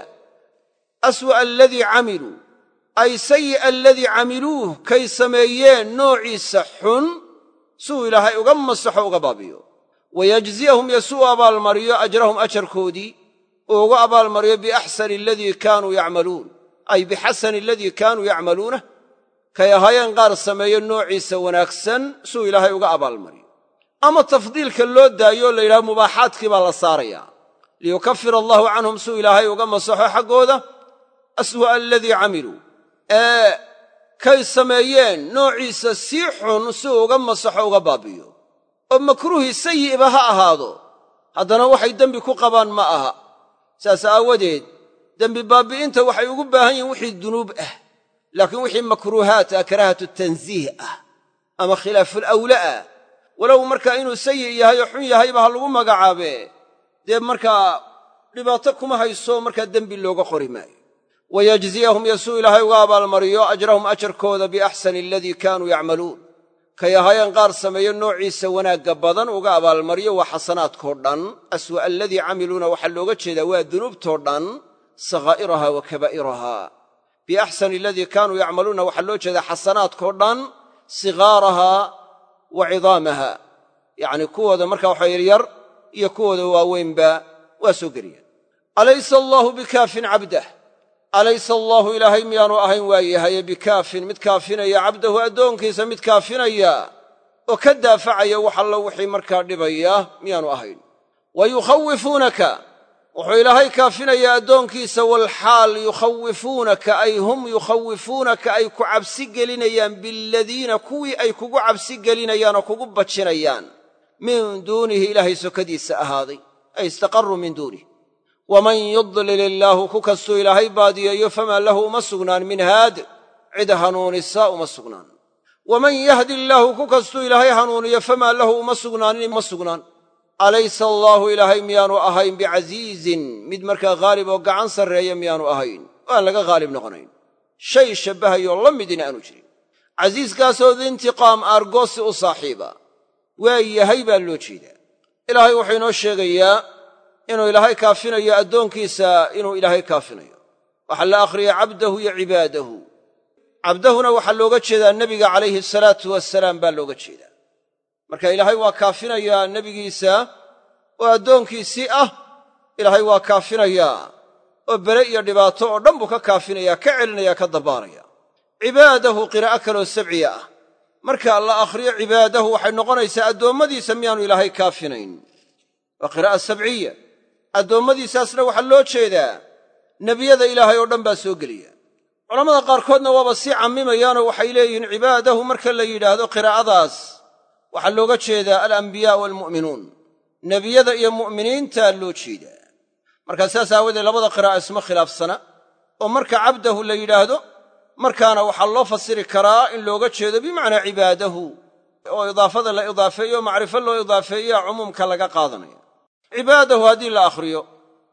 aswa'a aladii camiluu ay sayi'a aladii camiluuh kay sameeyeen noociisa xun suu ilaahay uga masaxo uga baabi'iyo wayajziyahum yo suu abaalmariyo ajrahum ajarkoodii uu uga abaalmariyo biaxsani aladii kaanuu yacmaluun ay bixasani aladii kaanuu yacmaluunah kay ahaayeen qaar sameeyo noociisa wanaagsan suu ilaahay uga abaalmariyo ama tafdiilka loo daayo o la yidhaha mubaaxaadkii baa la saarayaa liyukafir allahu canhum suu ilaahay uga masaxo xaggooda aswa'a aladii camiluu ee kay sameeyeen noociisa sii xun si uu uga masaxo uga baabi'iyo oo makruuhii sayi'ba ha ahaado haddana waxay dembi ku qabaan ma aha saas aawadeed dembi baabbi'inta waxay ugu baahan yihiin wixii dunuub ah laakiin wixii makruuhaat ah karaahatu tansiih ah ama khilaafulawla ah walow markaa inuu sayi' yahay oo xun yahayba ha lagu magacaabe dee markaa dhibaato kuma hayso markaa dembi looga qori maayo wayajziyahum yosuu ilaahay uga abaalmariyo ajrahum ajarkooda biaxsani aladii kaanuu yacmaluun kay ahaayeen qaar sameeyo noociisa wanaagga badan uga abaalmariyo waa xasanaadkoo dhan aswa'a aladii camiluuna waxaa looga jeedaa waa dunuubtoo dhan sakhaa'iraha wa kabaa'iraha biaxsani aladii kaanuu yacmaluuna waxaa loo jeedaa xasanaadkoo dhan sigaaraha wa cidaamaha yacnii kuwooda markaa waxa yaryar iyo kuwooda waaweynba waa soo geliyaan alaysa allaahu bikaafin cabdah alaysa allaahu ilaahay miyaanu ahayn waayahaye bikaafin mid kaafinaya cabdahu addoonkiisa mid kaafinaya oo ka daafacaya wax allo wixii markaa dhibaya miyaanu ahayn wa yukhawifuunaka wuxuu ilaahay kaafinayaa addoonkiisa walxaal yukhawifuunaka ay hum yukhawifuunaka ay ku cabsi gelinayaan biladiina kuwii ay kugu cabsi gelinayaan oo kugu bajinayaan min duunihi ilaahay sokadiisa ahaaday ay istaqaruu min duunih waman yudlil illaahu ku kastuu ilaahay baadiyeeyo famaa lahu uma sugnaan min haad cid hanuunisa uma sugnaan waman yahdi illaahu ku kastuu ilaahay hanuuniyo famaa lahu uma sugnaanin uma sugnaan alaysa allaahu ilaahay miyaanu ahayn bicasiizin mid markaa haalib oo gacan sarreeya miyaanu ahayn oo aan laga haalib noqonayn shay shabbahayoo la midina aanu jirin casiiskaasoo diintiqaam aargoosi u saaxiiba waa yahay baa loo jeedaa ilaahay wuxuu inoo sheegayaa inuu ilaahay kaafinayo addoonkiisa inuu ilaahay kaafinayo waxaa la akhriyay cabdahu iyo cibaadahu cabdahuna waxaa looga jeedaa nebiga calayhi asalaatu wasalaam baa looga jeedaa marka ilaahay waa kaafinayaa nebigiisa oo addoonkiisii ah ilaahay waa kaafinayaa oo bere iyo dhibaato oo dhan buu ka kaafinayaa ka celinaya ka dabbaaraya cibaadahu qiraa'o kaloo sabciya ah marka la akhriyo cibaadahu waxay noqonaysaa addoommadiisa miyaanu ilaahay kaafinayn waa qiraa'a sabciya addoommadiisaasna waxaa loo jeedaa nebiyada ilaahay oo dhan baa soo geliya culammada qaarkoodna waaba sii cammimayaanoo waxay leeyihiin cibaadahu marka la yidhaahdo qiraa'adaas waxaa looga jeedaa alambiyaa waalmu'minuun nebiyada iyo mu'miniintaa loo jeedaa markaa saas aawadeed labada qiraa'a isma khilaafsana oo marka cabdahu la yidhaahdo markaana waxaa loo fasiri karaa in looga jeedo bimacnaa cibaadahu oo idaafada la idaafeeyo o macrifo loo idaafeeyaa cumuumka laga qaadanaya cibaadahu haddii la akhriyo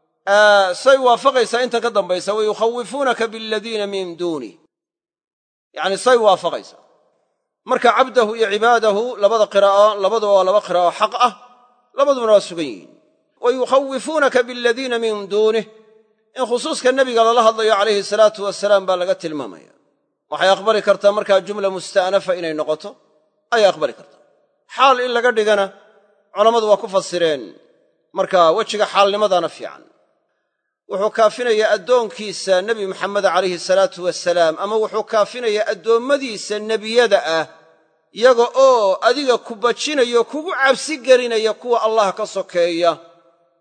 say waafaqaysaa intan ka dambaysa wa yukhawifuunaka biladiina min duunih yacni say waafaqaysaa marka cabdahu iyo cibaadahu labada qiraa'o labaduba waa laba qiraa'o xaq ah labadubana waa sugan yihiin wa yukhawifuunaka biladiina min duunih in khusuuska nebiga lala hadlayo calayhi salaatu wasalaam baa laga tilmaamaya waxay aqbali kartaa markaa jumla musta'nafa inay noqoto ayay aqbali kartaa xaal in laga dhigana culammadu waa ku fasireen marka wejiga xaalnimadaana fiican wuxuu kaafinayaa addoonkiisa nebi maxameda calayhi salaatu wasalaam ama wuxuu kaafinayaa addoommadiisa nebiyada ah yaga oo adiga ku bajinayo kugu cabsi gelinaya kuwa allah ka sokeeya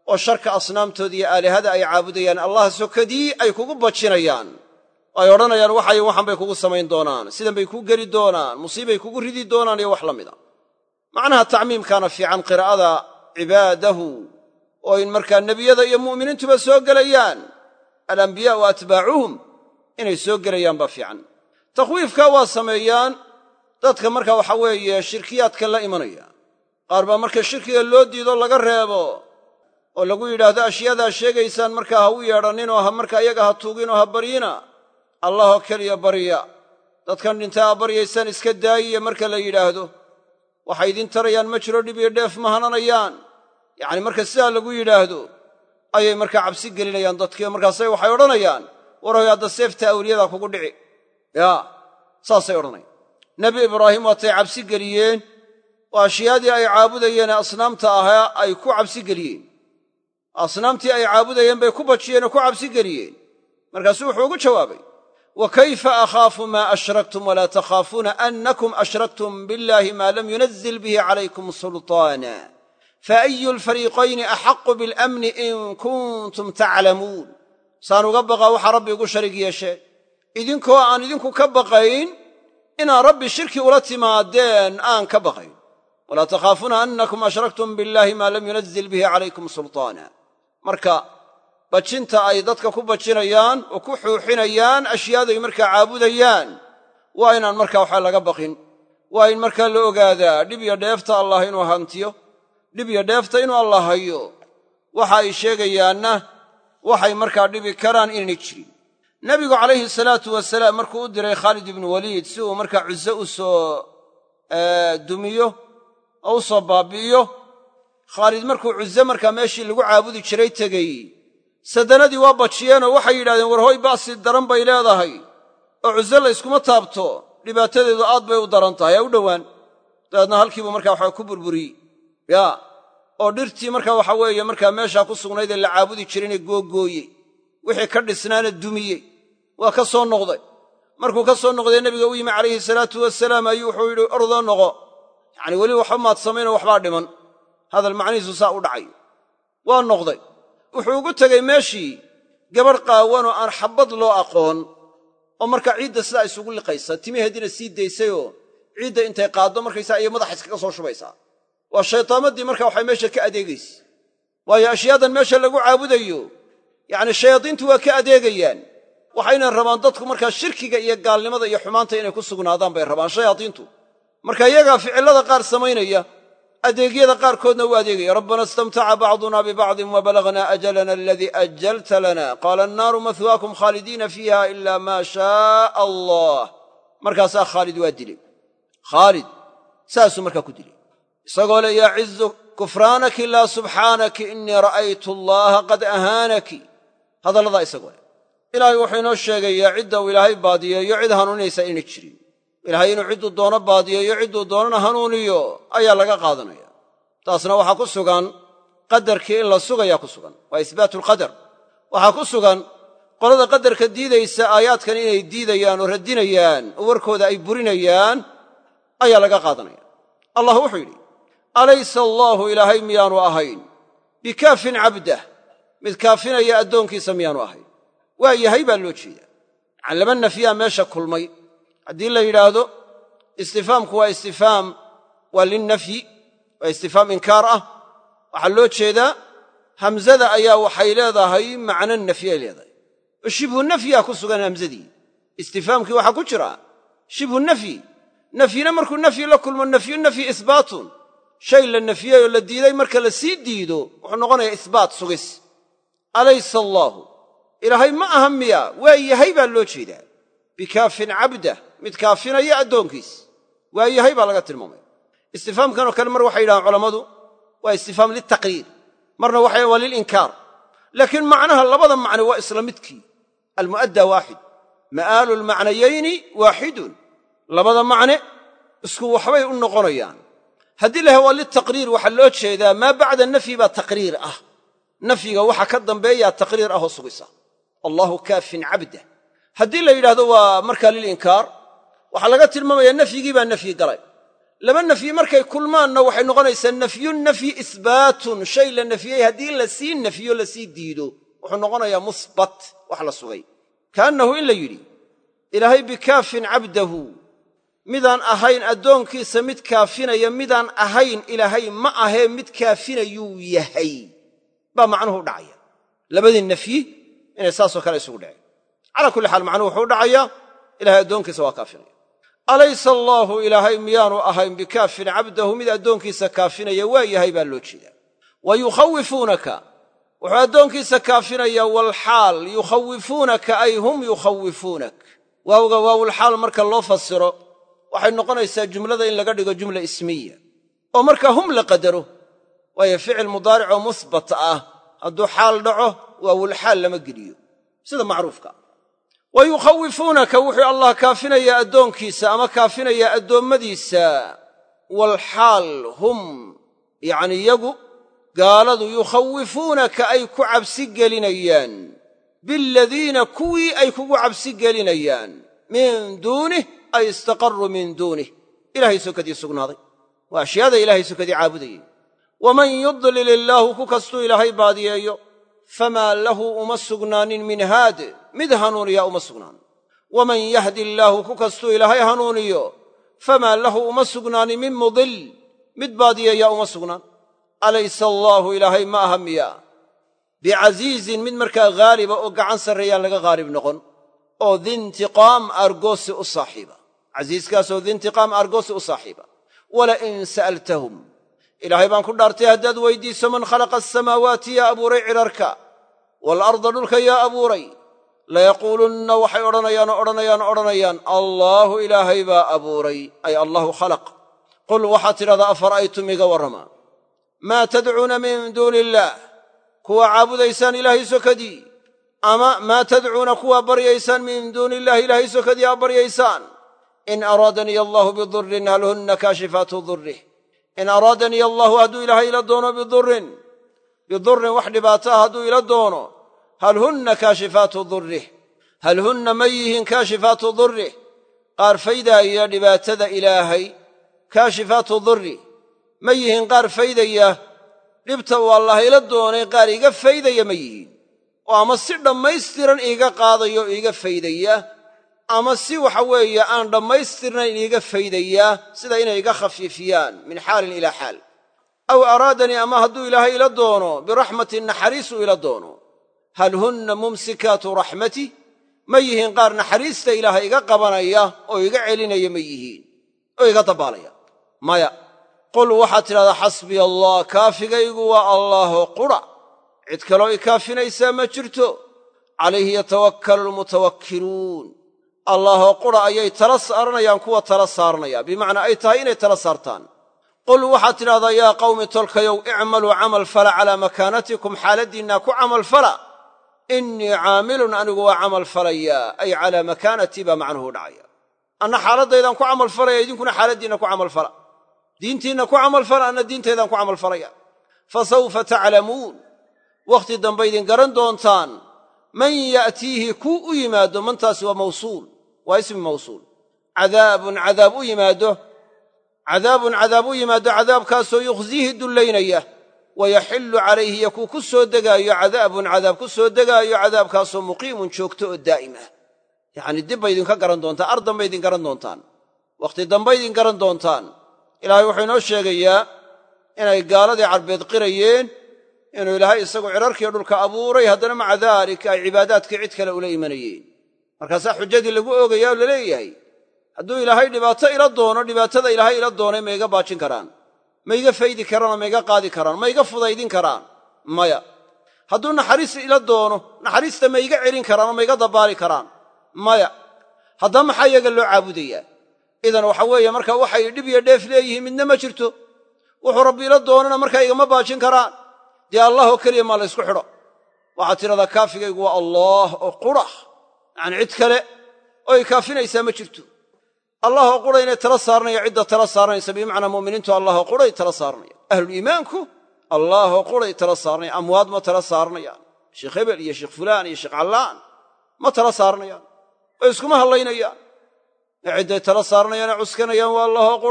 oo sharka asnaamtooda iyo aalihada ay caabudayaan allah sokadii ay kugu bajinayaan ay odhanayaan waxay waxan bay kugu samayn doonaan sidan bay kuu geli doonaan musiibay kugu ridi doonaan iyo wax la mida macnaha tacmiimkaana fiican qiraa'ada cibaadahu oo in markaa nebiyada iyo mu'miniintuba soo gelayaan alambiyaa wa atbaacuhum inay soo gelayaan baa fiican takhwiifka waa sameeyaan dadka marka waxa weeye shirkiyaadkan la imanaya qaar baa marka shirkiga loo diido laga reebo oo lagu yidhaahdo ashyaadaa sheegaysaan markaa ha u yeedhanninoo ha markaa iyaga ha tuuginoo ha baryina allahoo keliya barya dadkan dhintaa ha baryaysaan iska daayiya marka la yidhaahdo waxay idin tarayaan ma jiro dhib iyo dheef ma hananayaan yacni marka sidaa lagu yidhaahdo ayay markaa cabsi gelinayaan dadkii markaasay waxay odhanayaan warhoy hadda seefta awliyadaa kugu dhici yaa saasay odhanayaan nebi ibraahim waatay cabsi geliyeen oo ashyaadii ay caabudayeen ee asnaamta ahaa ay ku cabsi geliyeen asnaamtii ay caabudayeen bay ku bajiyeen oo ku cabsi geliyeen markaasuu wuxuu ugu jawaabay wa kayfa akhaafu maa ashraktum walaa takhaafuuna annakum ashraktum billahi maa lam yunazil bihi calaykum sulطaana faayu lfariiqayni axaqu biاlamni in kuntum taclamuun saan uga baqaa waxaa rabbi igu sharig yeesheen idinkoo aan idinku ka baqayn inaad rabbi shirki ula timaadeen aan ka baqayn walaa takhaafuuna annakum ashraktum billahi maa lam yunazil bihi calaykum sulطaana marka bajinta ay dadka ku bajinayaan oo ku xuuxinayaan ashyaaday markaa caabudayaan waa inaan markaa waxaa laga baqin waa in markaa la ogaadaa dhib iyo dheefta allah inuu hantiyo dhib iyo dheefta inuu allah hayo waxa ay sheegayaanna waxay markaa dhibi karaan inaynay jirin nebigu calayhi salaatu wasalaam markuu u diray khaalid ibnu waliid si uu markaa cuze u soo dumiyo oo u soo baabi'iyo khaalid markuu cuze markaa meeshii lagu caabudi jiray tegey sadanadii waa bajiyeenoo waxay yidhahdeen war hoy ba'si daran bay leedahay oo cuze la yskuma taabto dhibaatadeedu aad bay u daran tahay ha u dhowaan dabeedna halkiibuu markaa waxaa ku burburiyey yaa oo dhirtii markaa waxa weeye markaa meeshaa ku sugnayd ee la caabudi jirayna googooyey wixii ka dhisnaana dumiyey waa ka soo noqday markuu ka soo noqday nebiga u yimi calayhi salaatu wasalaam ayuu wuxuu yidhi ordoo noqo yacni weli waxba maad samaynoo waxbaa dhiman hadal macnihiisu saa u dhacay waa noqday wuxuu ugu tegey meeshii gabadh qaawanoo aan xabbad loo aqoon oo markaa ciidda sidaa isugu liqaysa timaheediina sii daysayoo ciidda intay qaaddo markaysaa iyo madaxa iskaga soo shubaysaa waa shaytaamadii marka waxay meesha ka adeegaysa waayo ashyaadan meesha lagu caabudayo yacni shayaadiintu waa ka adeegayaan waxayna rabaan dadku markaa shirkiga iyo gaalnimada iyo xumaanta inay ku sugnaadaan bay rabaan shayaadiintu marka iyagaa ficillada qaar samaynaya adeegyada qaarkoodna u adeegaya rabbana istamtaca bacduna bibacdin wabalagnaa ajalana aladii ajalta lana qaala annaaru mahwaakum khaalidiina fiiha ila maa shaaa allah markaasaa khaalid waa dilay khaalid saasuu markaa ku dilay isagoo le yacizu kufraanaki laa subxaanaki innii ra'aytu allaha qad ahaanaki hadalladaa isagoo le ilaahay wuxuu inoo sheegayaa cidda uu ilaahay baadiyeeyo cid hanuuninaysa inay jirin ilaahay inuu cidduu doono baadiyeeyo cidduu doonana hanuuniyo ayaa laga qaadanaya taasna waxaa ku sugan qadarkii in la sugayaa ku sugan waa isbaatu alqadar waxaa ku sugan qolada qadarka diidaysa aayaadkan inay diidayaan oo radinayaan oo warkooda ay burinayaan ayaa laga qaadanaya allah wuxuu yidhi alaysa allaahu ilaahay miyaanu ahayn bikaafin cabdah mid kaafinaya addoonkiisa miyaanu ahayn waa yahay baa loo jeedaa yacani laba nafyaa meesha kulmay haddii la yidhaahdo istifaamku waa istifaam waa linnafyi waa istifaam inkaar ah waxaa loo jeedaa hamzada ayaa waxay leedahay macno nafyi ay leedahay oo shibhu nafyaa ku sugan hamzadii istifaamkii waxaa ku jira shibhu nafyi nafyina markuu nafyi la kulmo nafyu nafyi isbaatun shay la nafyey oo la diiday marka la sii diido wuxuu noqonayaa isbaat sugis alaysa allaahu ilaahay ma aha miya waa yahay baa loo jeedaa bikaafin cabdah mid kaafinaya addoonkiis waa yahay baa laga tilmaamaya istifaamkanoo kale mar waxay yidhahaan culammadu waa istifaam liltaqriir marna waxay waa lilinkaar laakiin macnaha labada macne waa isla midkii almu'addaa waaxid ma'aalu lmacnayayni waaxidun labada macne isku waxbay u noqonayaan haddii la yahay waa liltaqriir waxaa loo jeedaa maa bacda nafyi baa taqriir ah nafyiga waxa ka dambeeyaa taqriir ah oo sugisa allaahu kaafin cabdah haddii la yidhaahdo waa markaa lilinkaar waxaa laga tilmaamayaa nafyigii baa nafyi galay laba nafyi markay kulmaanna waxay noqonaysaa nafyun nafyi isbaatun shay la nafyey haddii la sii nafyo lasii diido wuxuu noqonayaa musbat wax la sugay kaannahu in la yidhi ilaahay bikaafin cabdahu midaan ahayn addoonkiisa mid kaafinaya midaan ahayn ilaahay ma ahee mid kaafinayuu yahay baa macnuhu u dhacaya labadii nafyi inay saasoo kale isugu dhaceen calaa kulli xaal macnuhu wuxuu u dhacayaa ilahay addoonkiisa waa kaafinaya alaysa allaahu ilaahay miyaanu ahayn bikaafin cabdahu mid addoonkiisa kaafinaya waa yahay baa loo jeedaa wa yukhawifuunaka wuxuu addoonkiisa kaafinayaa walxaal yukhawifuunaka ay hum yukhawifuunak waawga waawulxaal marka loo fasiro waxay noqonaysaa jumlada in laga dhigo jumla ismiya oo marka hum la qadaro waayo ficil mudaaricoo musbat ah hadduu xaal dhaco waawulxaal lama geliyo sida macruufka wa yukhawifuunaka wuxuu allah kaafinayaa addoonkiisa ama kaafinayaa addoommadiisa walxaal hum yacni yagu gaaladu yukhawifuunaka ay ku cabsi gelinayaan biladiina kuwii ay kugu cabsi gelinayaan min duunih ay istaqarruu min duunih ilahay sokadii sugnaaday waa ashyaada ilaahay sokadii caabudayey waman yudlil illaahu ku kastuu ilaahay baadiyeeyo famaa lahu uma sugnaanin min haad mid hanuuniya uma sugnaan waman yahdi illaahu ku kastuu ilaahay hanuuniyo famaa lahu uma sugnaanin min mudil mid baadiyeeya uma sugnaan alaysa allaahu ilaahay ma aha miya bicasiizin mid markaa haaliba oo gacan sarreeyaan laga haalib noqon oo diintiqaam argoosi u saaxiiba casiiskaasoo diintiqaam argoosi u saaxiiba walain sa'altahum ilaahay baan ku dhaartay haddaad weydiiso man khalaqa asamaawaati yaa abuuray cidharka waalarda dhulka yaa abuuray layaquulunna waxay odhanayaan oo odhanayaan o odhanayaan allaahu ilaahay baa abuuray ay allahu khalaq qul waxaad tidhahdaa afara'aytum iga warrama maa tadcuuna min duuni illaah kuwa caabudaysaan ilaahay sokadii ama maa tadcuuna kuwaa baryaysaan min duuni illahi ilaahay sokadii aa baryaysaan in araadaniya allaahu bidurrin hal hunna kaashifaatu durrih in araadaniya allaahu hadduu ilaahay ila doono bidurrin bidurrin wax dhibaato ah hadduu ila doono hal hunna kaashifaatu durrih hal hunna ma yihiin kaashifaatu durrih qaar faydaaya dhibaatada ilaahay kaashifaatu durri ma yihiin qaar faydaya dhibta uu allah ila doonay qaar iga faydaya ma yihiin oo ama si dhammaystiran iiga qaadaya oo iiga faydaya ama si waxa weeye aan dhammaystirnayn iiga faydaya sida inay iga khafiifiyaan min xaalin ilaa xaal aw araadanii ama hadduu ilaahay ila doono biraxmatin naxariis uu ila doono hal hunna mumsikaatu raxmati ma yihiin qaar naxariista ilaahay iga qabanaya oo iga celinaya ma yihiin oo iga dabbaalaya maya qul waxaad tidhahdaa xasbiya allah kaafigaygu waa allaahoo qura cid kaloo i kaafinaysaa ma jirto calayhi yatawakkalu almutawakkiluun allaahoo qura ayay tala saaranayaan kuwa tala saaranaya bimacnaa ay tahay inay tala saartaan qul waxaad tidhahdaa yaa qawmi tolkayow icmaluu camal fala calaa makaanatikum xaaladdiinnaa ku camal fala innii caamilun anigu waa camal falayaa ay calaa makaanatii baa macnuhu dhacaya anna xaaladdaydaan ku camal falaya idinkuna xaaladdiinna ku camal fala diintiinna ku camal fala anna diintaydaan ku camal falaya fa sawfa taclamuun wakhti dambe idin garan doontaan man ya'tiihi kuu u yimaado mantaasi waa mawsuul waa ismi mawsuul cadaabun cadaab u yimaado cadaabun cadaab u yimaado cadaabkaasoo yukhziihi dullaynaya wayaxillu calayhi iyo kuu ku soo degaayo cadaabun cadaab ku soo degaayo cadaabkaasoo muqiimun joogto oo daa'im ah yacnii dib bay idinka garan doontaan ar dambay idin garan doontaan wakhti dambay idin garan doontaan ilaahay wuxuu inoo sheegayaa inay gaaladii carbeed qirayeen inuu ilaahay isagu cirarkiiyo dhulka abuuray haddana maca daalika ay cibaadaadkii cid kale ula imanayeen markaasaa xujadii lagu oogaya oo laleeyahay hadduu ilaahay dhibaato ila doono dhibaatada ilaahay ila doonay ma iga baajin karaan ma iga faydi karaanoo ma iga qaadi karaan ma iga fudaydin karaan maya hadduu naxariis ila doono naxariista ma iga celin karaanoo ma iga dabbaali karaan maya haddaba maxaa iyaga loo caabudayaa idan waxa weeye marka waxay dhib iyo dheef leeyihiin midna ma jirto wuxuu rabbi ila doonana markaa igama baajin karaan dee allah oo keliya maa la ysku xidho waxaad tidhahdaa kaafigaygu waa allaah oo qura yacanii cid kale oo ay kaafinaysaa ma jirto allah oo qura inay tala saaranaya cidda tala saaranaysa bimacnaa mu'miniintu allah oo quray tala saaranaya ahluliimaanku allah oo quray tala saaranaya amwaad ma tala saaranayaan sheekh hebel iyo sheekh fulaan iyo sheekh callaan ma tala saaranayaan oo iskuma hallaynayaan ee cidday tala saaranayaane cuskanayaan waa allah oo qura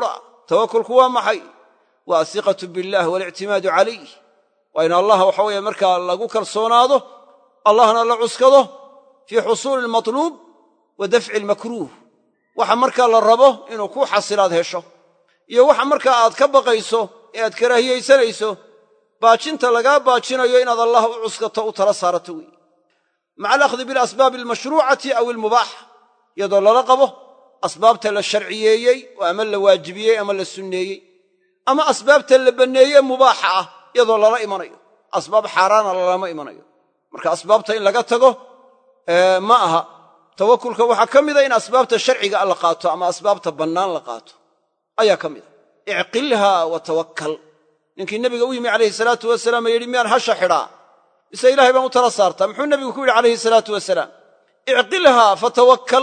tawakulku waa maxay waa asiqatu billaah walictimaadu calayh waa in allah waxa weeye markaa lagu kalsoonaado allahna la cuskado fii xusuuli almatluub wa dafci almakruuh waxa markaa la rabo inuu ku xasilaad hesho iyo waxa markaa aad ka baqayso ee aad karaahiyaysanayso baajinta lagaa baajinayo inaad allah u cuskato u tala saarato wey maca alakhdi bilasbaabi almashruucati aw ilmubaaxa iyadoo lala qabo asbaabta la sharciyeeyey oo ama la waajibiyey ama la sunneeyey ama asbaabta la banneeye mubaaxa ah iyadoo lala imanayo asbaab xaaraana lalama imanayo marka asbaabta in laga tago ma aha tawakulka waxaa ka mida in asbaabta sharciga la qaato ama asbaabta bannaan la qaato ayaa ka mida icqilha wa tawakkal ninkii nebiga u yimi calayhi salaatu wasalaam ee yidhi miyaan hasha xidhaa mise ilahay baan u tala saartaa muxuu nebigu ku yidhi calayhi salaatu wasalaam icqilhaa fatawakkal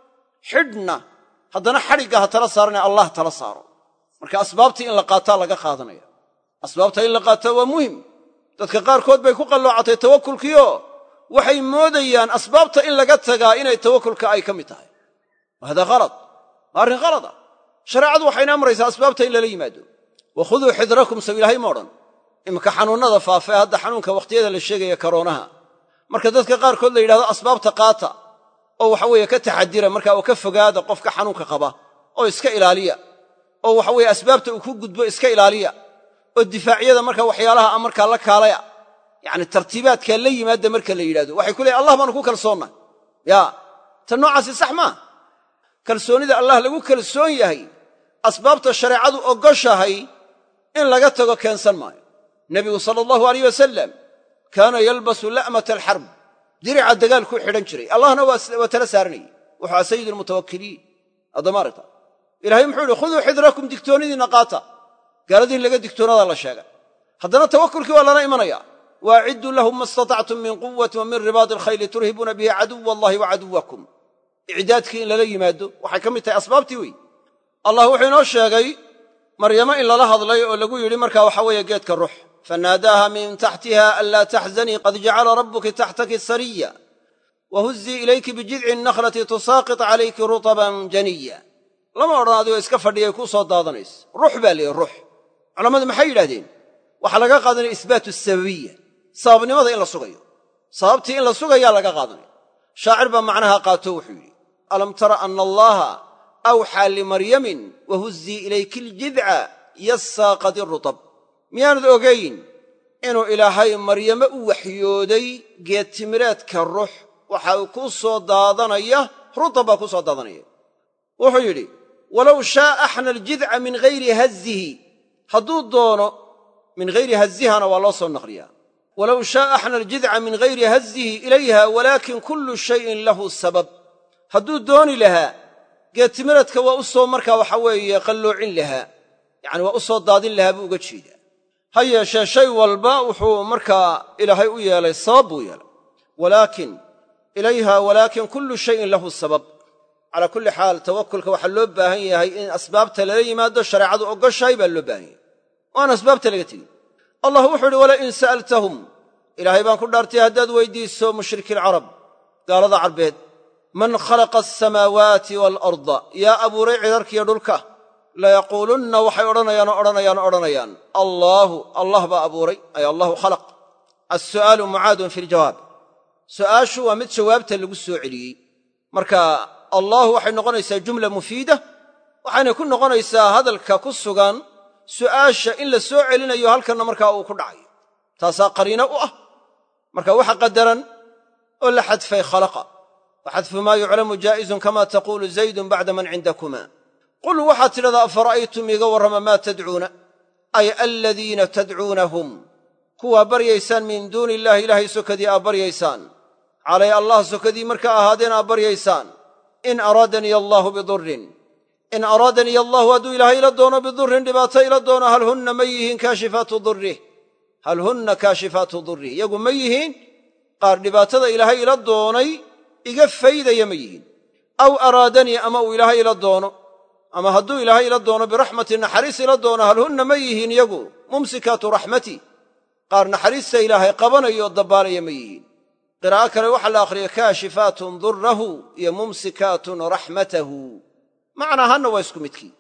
xidhna haddana xadhigga ha tala saarane allah tala saaro marka asbaabtii in la qaataa laga qaadanaya asbaabta in la qaataa waa muhim dadka qaarkood bay ku qalloocatay tawakulkiioo waxay moodayaan asbaabta in laga tagaa inay tawakulka ay ka mid tahay wa hada halad waa arrin halada shareecadu waxayna amraysaa asbaabta in lala yimaado wa khuduu xidrakum saw ilaahay ma odhan iminka xanuunnada faafa ee hadda xanuunka wakhtiyada la sheegaya karoonaha marka dadka qaarkood la yidhahdo asbaabta qaata oo waxa weeye ka taxadira marka oo ka fogaada qofka xanuunka qaba oo iska ilaaliya oo waxa weeye asbaabta uu ku gudbo iska ilaaliya oo difaacyada marka waxyaalaha a markaa la kaalaya yacni tartiibaadkaa la yimaada marka la yidhahdo waxay ku leeyn allah baanu ku kalsoonnay ya tan noocaasi sax maa kalsoonnida allah lagu kalsoon yahay asbaabta shareecadu ogoshahay in laga tago keensan maayo nebigu sala allahu alayh wasalam kaana yalbasu la'mata alxarb dirica dagaalkuu xidhan jiray allahna waa tala saaranayey wuxuu aha sayid almutawakkiliin addamaarta ilahay muxuu yihi khuduu xidrakum digtoonidiinna qaata gaaladii in laga digtoonadaa la sheegay haddana tawakulkii waa lala imanaya waacidduu lahum ma istatactum min quwati wa min ribaadi alkhayli turhibuuna bihi caduwa allahi wa caduwakum icdaadkii in lala yimaado waxay ka mid tahay asbaabtii wey allah wuxuu inoo sheegay maryamo in lala hadlay oo lagu yidhi markaa waxa weeye geedka rux fanaadaaha min taxtiha anlaa taxzanii qad jacala rabbuki taxtaki sariya wa huzzii ilayki bijidci nakhlati tusaaqit calayki rutaban janiya lama odhan adigoo iska fadhiyay kuu soo daadanaysa rux baa leeyihi rux culammadu maxay yidhahdeen waxaa laga qaadanaya isbaatu sababiya sababnimada in la sugayo sababtii in la sugayaa laga qaadanaya shaacir baa macnaha qaato wuxuu yidhi alam tara ana allaha awxaa limaryamin wa huzzii ilayki aljidca yassaaqadi rutab miyaanad ogayn inuu ilaahay maryame u waxyooday geedtimireedka rux waxa uu ku soo daadanaya rutab baa ku soo daadanaya wuxuu yidhi walow shaaa axna aljidca min hayri hazihi hadduu doono min hayri hazihana waa loo soo naqliyaa walow shaaa axna aljidca min hayri hazihi ilayha walaakin kullu shayin lahu sabab hadduu dooni lahaa geedtimireedka waa u soo markaa waxa weeye qalloocin lahaa yacani waa u soo daadin lahaa buu uga jeedaa ha yeeshee shay walba wuxuu markaa ilaahay u yeelay sabab buu yeelay walaakin ilayha walaakin kullu shayin lahu sabab calaa kulli xaal tawakulka waxaa loo baahan yahay in asbaabta lala yimaado shareecadu ogoshahay baa loo baahan yahay oo aan asbaabta laga tegin allah wuxuu uhi wala in sa'altahum ilaahay baan ku dhaartay haddaad weydiiso mushriki alcarab gaalada carbeed man khalaqa asamaawaati waalarda yaa abuuray cidarkiiyo dhulka layaquulunna waxay odhanayaan oo odhanayaan o odhanayaan allaahu allah baa abuuray ay allahu khalaq alsu'aalu mucaadun fi ljawaab su'aashu waa mid jawaabta lagu soo celiyey marka allahu waxay noqonaysaa jumla mufiida waxayna ku noqonaysaa hadalka ku sugan su'aasha in la soo celinayo halkanna markaa uu ku dhacayo taasaa qariino u ah marka waxa qadaran oo la xadfay khalaqa wa xadfu maa yuclamu jaa'izun kama taquulu zaydun bacda man cindakuma qul waxaad tidhahdaa afara'aytum iiga warrama maa tadcuuna ay aladiina tadcuunahum kuwaa baryaysaan min duuni illahi ilaahay sokadii aa baryaysaan calay allah sokadii markaa ahaadeen aa baryaysaan in araadaniya allaahu bidurrin in araadaniya allaahu hadduu ilaahay ila doono bidurrin dhibaato ila doono hal hunna ma yihiin kaashifaatu durrih hal hunna kaashifaatu durrih iyagu ma yihiin qaar dhibaatada ilaahay ila doonay iga faydaya ma yihiin aw araadanii ama uu ilaahay ila doono ama hadduu ilaahay ila doono biraxmati naxariis ila doono hal hunna ma yihiin iyagu mumsikaatu raxmati qaar naxariista ilaahay qabanayo dabbaalaya ma yihiin qiraa'o kale waxaa la akhriya kaashifaatun durrahu iyo mumsikaatun raxmatahu macnaahanna waa isku midkii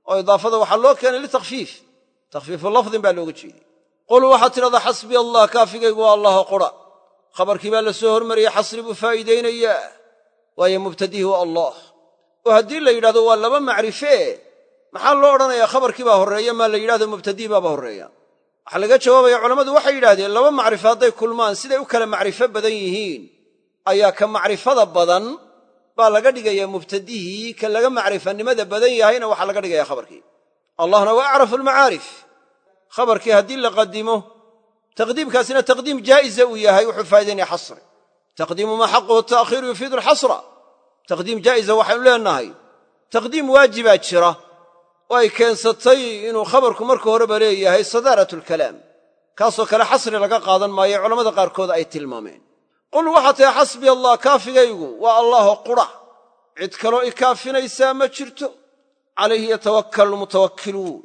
oo idaafada waxaa loo keenay litakfiif takhfiifu lafdin baa looga jeeday qul waxaad tidhahdaa xasbiya allah kaafigaygu waa allaho qura khabarkii baa la soo hormariyey xasri buu faa'iidaynayaa waayo mubtadihi waa allah oo haddii la yidhahdo waa laba macrifee maxaa loo odhanayaa khabarkii baa horreeya maa la yidhahdo mubtadihi baaba horreeya waxaa laga jawaabaya culammadu waxay yidhahdeen laba macrifo hadday kulmaan siday u kala macrifo badan yihiin ayaa ka macrifada badan baa laga dhigayaa mubtadihii ka laga macrifanimada badan yahayna waxaa laga dhigaya khabarkii allahna waa acrafu almacaarif khabarkii haddii la qadimo taqdiimkaasina taqdiim jaa'iza uu yahay wuxuu faa'idaynaya xasri taqdiimu maa xaquhu ta'khiiru yufiidu alxasra taqdiim jaa'iza waxaynu leenahay taqdiim waajibaa jira oo ay keensatay inuu khabarku marka horeba leeyahay sadaarat alkalaam kaasoo kale xasri laga qaadan maayo culammada qaarkood ay tilmaameen qul waxaa tahay xasbiya allah kaafigaygu waa allaho qura cid kaloo i kaafinaysaa ma jirto calayhi yatawakkalu lmutawakkiluun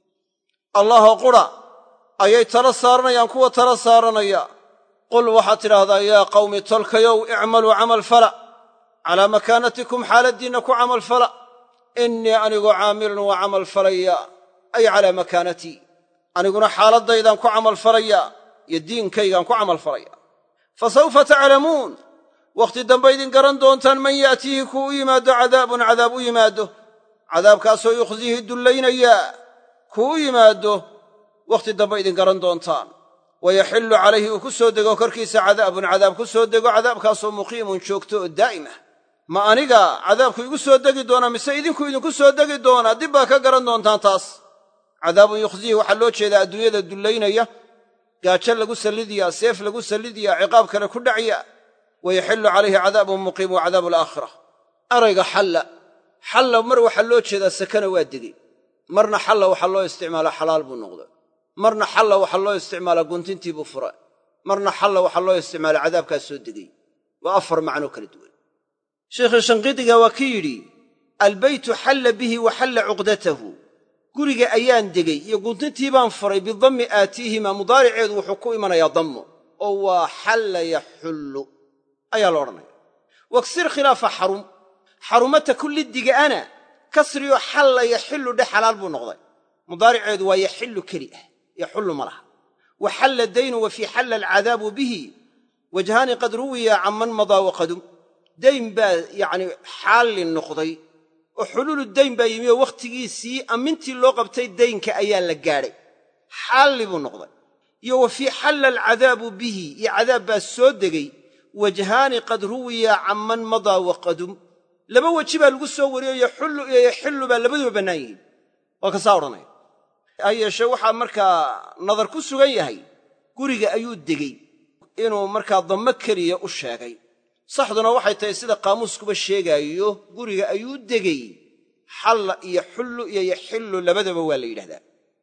allaho qura ayay tala saaranayaan kuwa tala saaranaya qul waxaad tidhaahdaa yaa qawmi tolkayow icmaluu camal fala calaa makaanatikum xaaladdiinna ku camal fala innii anigu caamilun waa camal falaya ay calaa makaanatii aniguna xaaladdaydaan ku camal falaya iyo diinkaygaan ku camal falaya fa sawfa taclamuun wakhti dambe idin garan doontaan man ya'tiihi kuu u yimaado cadaabun cadaab u yimaado cadaabkaasoo yukhziihi dullaynayaa kuu u yimaado wakhti dambe idin garan doontaan wayaxillu calayhi uu ku soo dego korkiisa cadaabun cadaab ku soo dego cadaabkaasoo muqiimun joogto oo daa'imah ma aniga cadaabku igu soo degi doonaa mise idinku idinku soo degi doonaa dib baa ka garan doontaan taas cadaabun yukhziihi waxaa loo jeedaa adduunyada dullaynaya gaajo lagu sallidiyaa seef lagu sallidiyaa ciqaab kale ku dhacya wayaxillu calayhi cadaabun muqiim wa cadaabu alaakhira erayga xalla xalla mar waxaa loo jeedaa sakana waa degey marna xalla waxaa loo isticmaalaa xalaal buu noqda marna xalla waxaa loo isticmaalaa guntintii buu fura marna xalla waxaa loo isticmaalaa cadaabkaas soo degey waa afar macnoo kala duwan sheekhii shanqidiga waa ki yidhi albeytu xalla bihi wa xalla cuqdatahu guriga ayaan degey iyo guntintii baan furay bidammi aatiihima mudaariceedu wuxuu ku imanayaa dammo oo waa xalla yaxullu ayaa la odhanaya waksir khilaafa xarum xarumata kullidigaana kasriyo xalla yaxillu dhe xalaal buu noqday mudaariceedu waa yaxillu keli ah yaxullu ma laha wa xalla daynu wa fii xalla alcadaabu bihi wajhaani qad ruwiya canman madaa waqadum dayn baa yacni xaalli noqday oo xuluulu dayn baa yimi oo wakhtigiisii ammintii loo qabtay daynka ayaa la gaadhay xaalli buu noqday iyo wa fii xalla alcadaabu bihi iyo cadaab baa soo degay wajhaani qad ruwiya canman madaa waqadum laba weji baa lagu soo wariyo yaxullu iyo yaxillu baa labaduba bannaan yihiin waa kasaa odhanaya ha yeeshee waxaa markaa nadar ku sugan yahay guriga ayuu degey inuu markaa dammo keliya u sheegay saxduna waxay tahay sida qaamuuskuba sheegaayo guriga ayuu degey xalla iyo xullu iyo yaxillu labadaba waa la yidhahdaa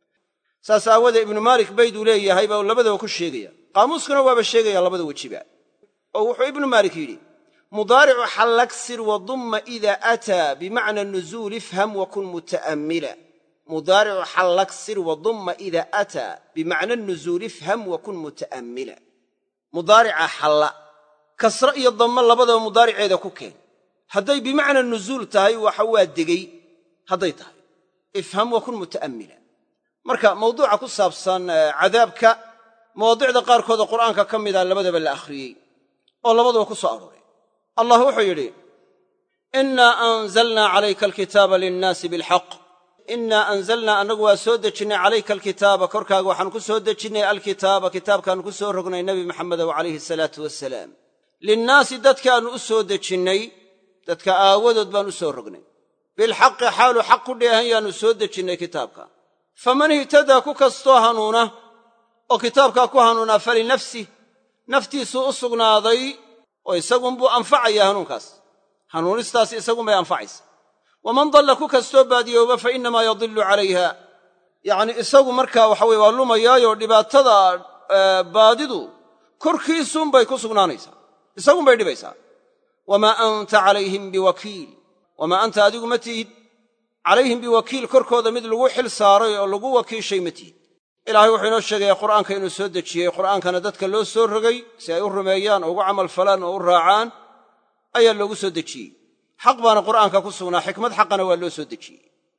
saas aawadee ibnu maalik bayduu leeyahay baa labadaba ku sheegaya qaamuuskuna waaba sheegaya labada wejiba oo wuxuu ibnu maalik yidhi mudaaricu xallaksir wadumma idaa aataa bimacna nuzuul ifham wakun muta'ammila mudaaricu xallaksir wadumma idaa aataa bimacna nuzuul ifham wakun muta'ammila mudaarica xalla kasre iyo dammo labadaba mudaariceeda ku keen hadday bimacna nuzuul tahay waxa waa degey hadday tahay ifham wakun muta'ammila marka mawduuca ku saabsan cadaabka mawaadicda qaarkooda qur'aanka ka mida labadaba la akhriyey oo labadaba ku soo arooray allah wuxuu yidhi innaa anzalnaa calayka alkitaaba linnaasi bilxaq innaa anzalnaa annagu waa soo dejinnay calayka alkitaaba korkaaga waxaanu ku soo dejinnay alkitaaba kitaabkaannu ku soo rognay nebi maxamedow calayhi asalaatu wasalaam linnaasi dadkaannu u soo dejinnay dadka aawadood baan u soo rognay bilxaqi xaalu xaq ku dheehan yaannu soo dejinnay kitaabka faman ihtadaa ku kastoo hanuuna oo kitaabkaa ku hanuunaa falinafsih naftiisuu u sugnaaday oo isagunbuu anfacaya hanuunkaas hanuunistaas isagunbay anfacaysa waman dalla ku kastoo baadiyooba fa innamaa yadillu calayha yacnii isagu markaa waxa weye waa lumayaayoo dhibaatada baadidu korkiisuunbay ku sugnaanaysaa isagunbay dhibaysaa wamaa anta calayhim biwakiil wamaa anta adigu ma tihid calayhim biwakiil korkooda mid lagu xil saaray oo lagu wakiishay ma tihid ilaahay wuxuu inoo sheegayaa qur'aanka inuu soo dejiyey qur'aankana dadka loo soo rogay si ay u rumeeyaan oo ugu camal falaan oo u raacaan ayaa loogu soo dejiyey xaq baana qur'aanka ku sugnaa xikmad xaqana waa loo soo dejiyey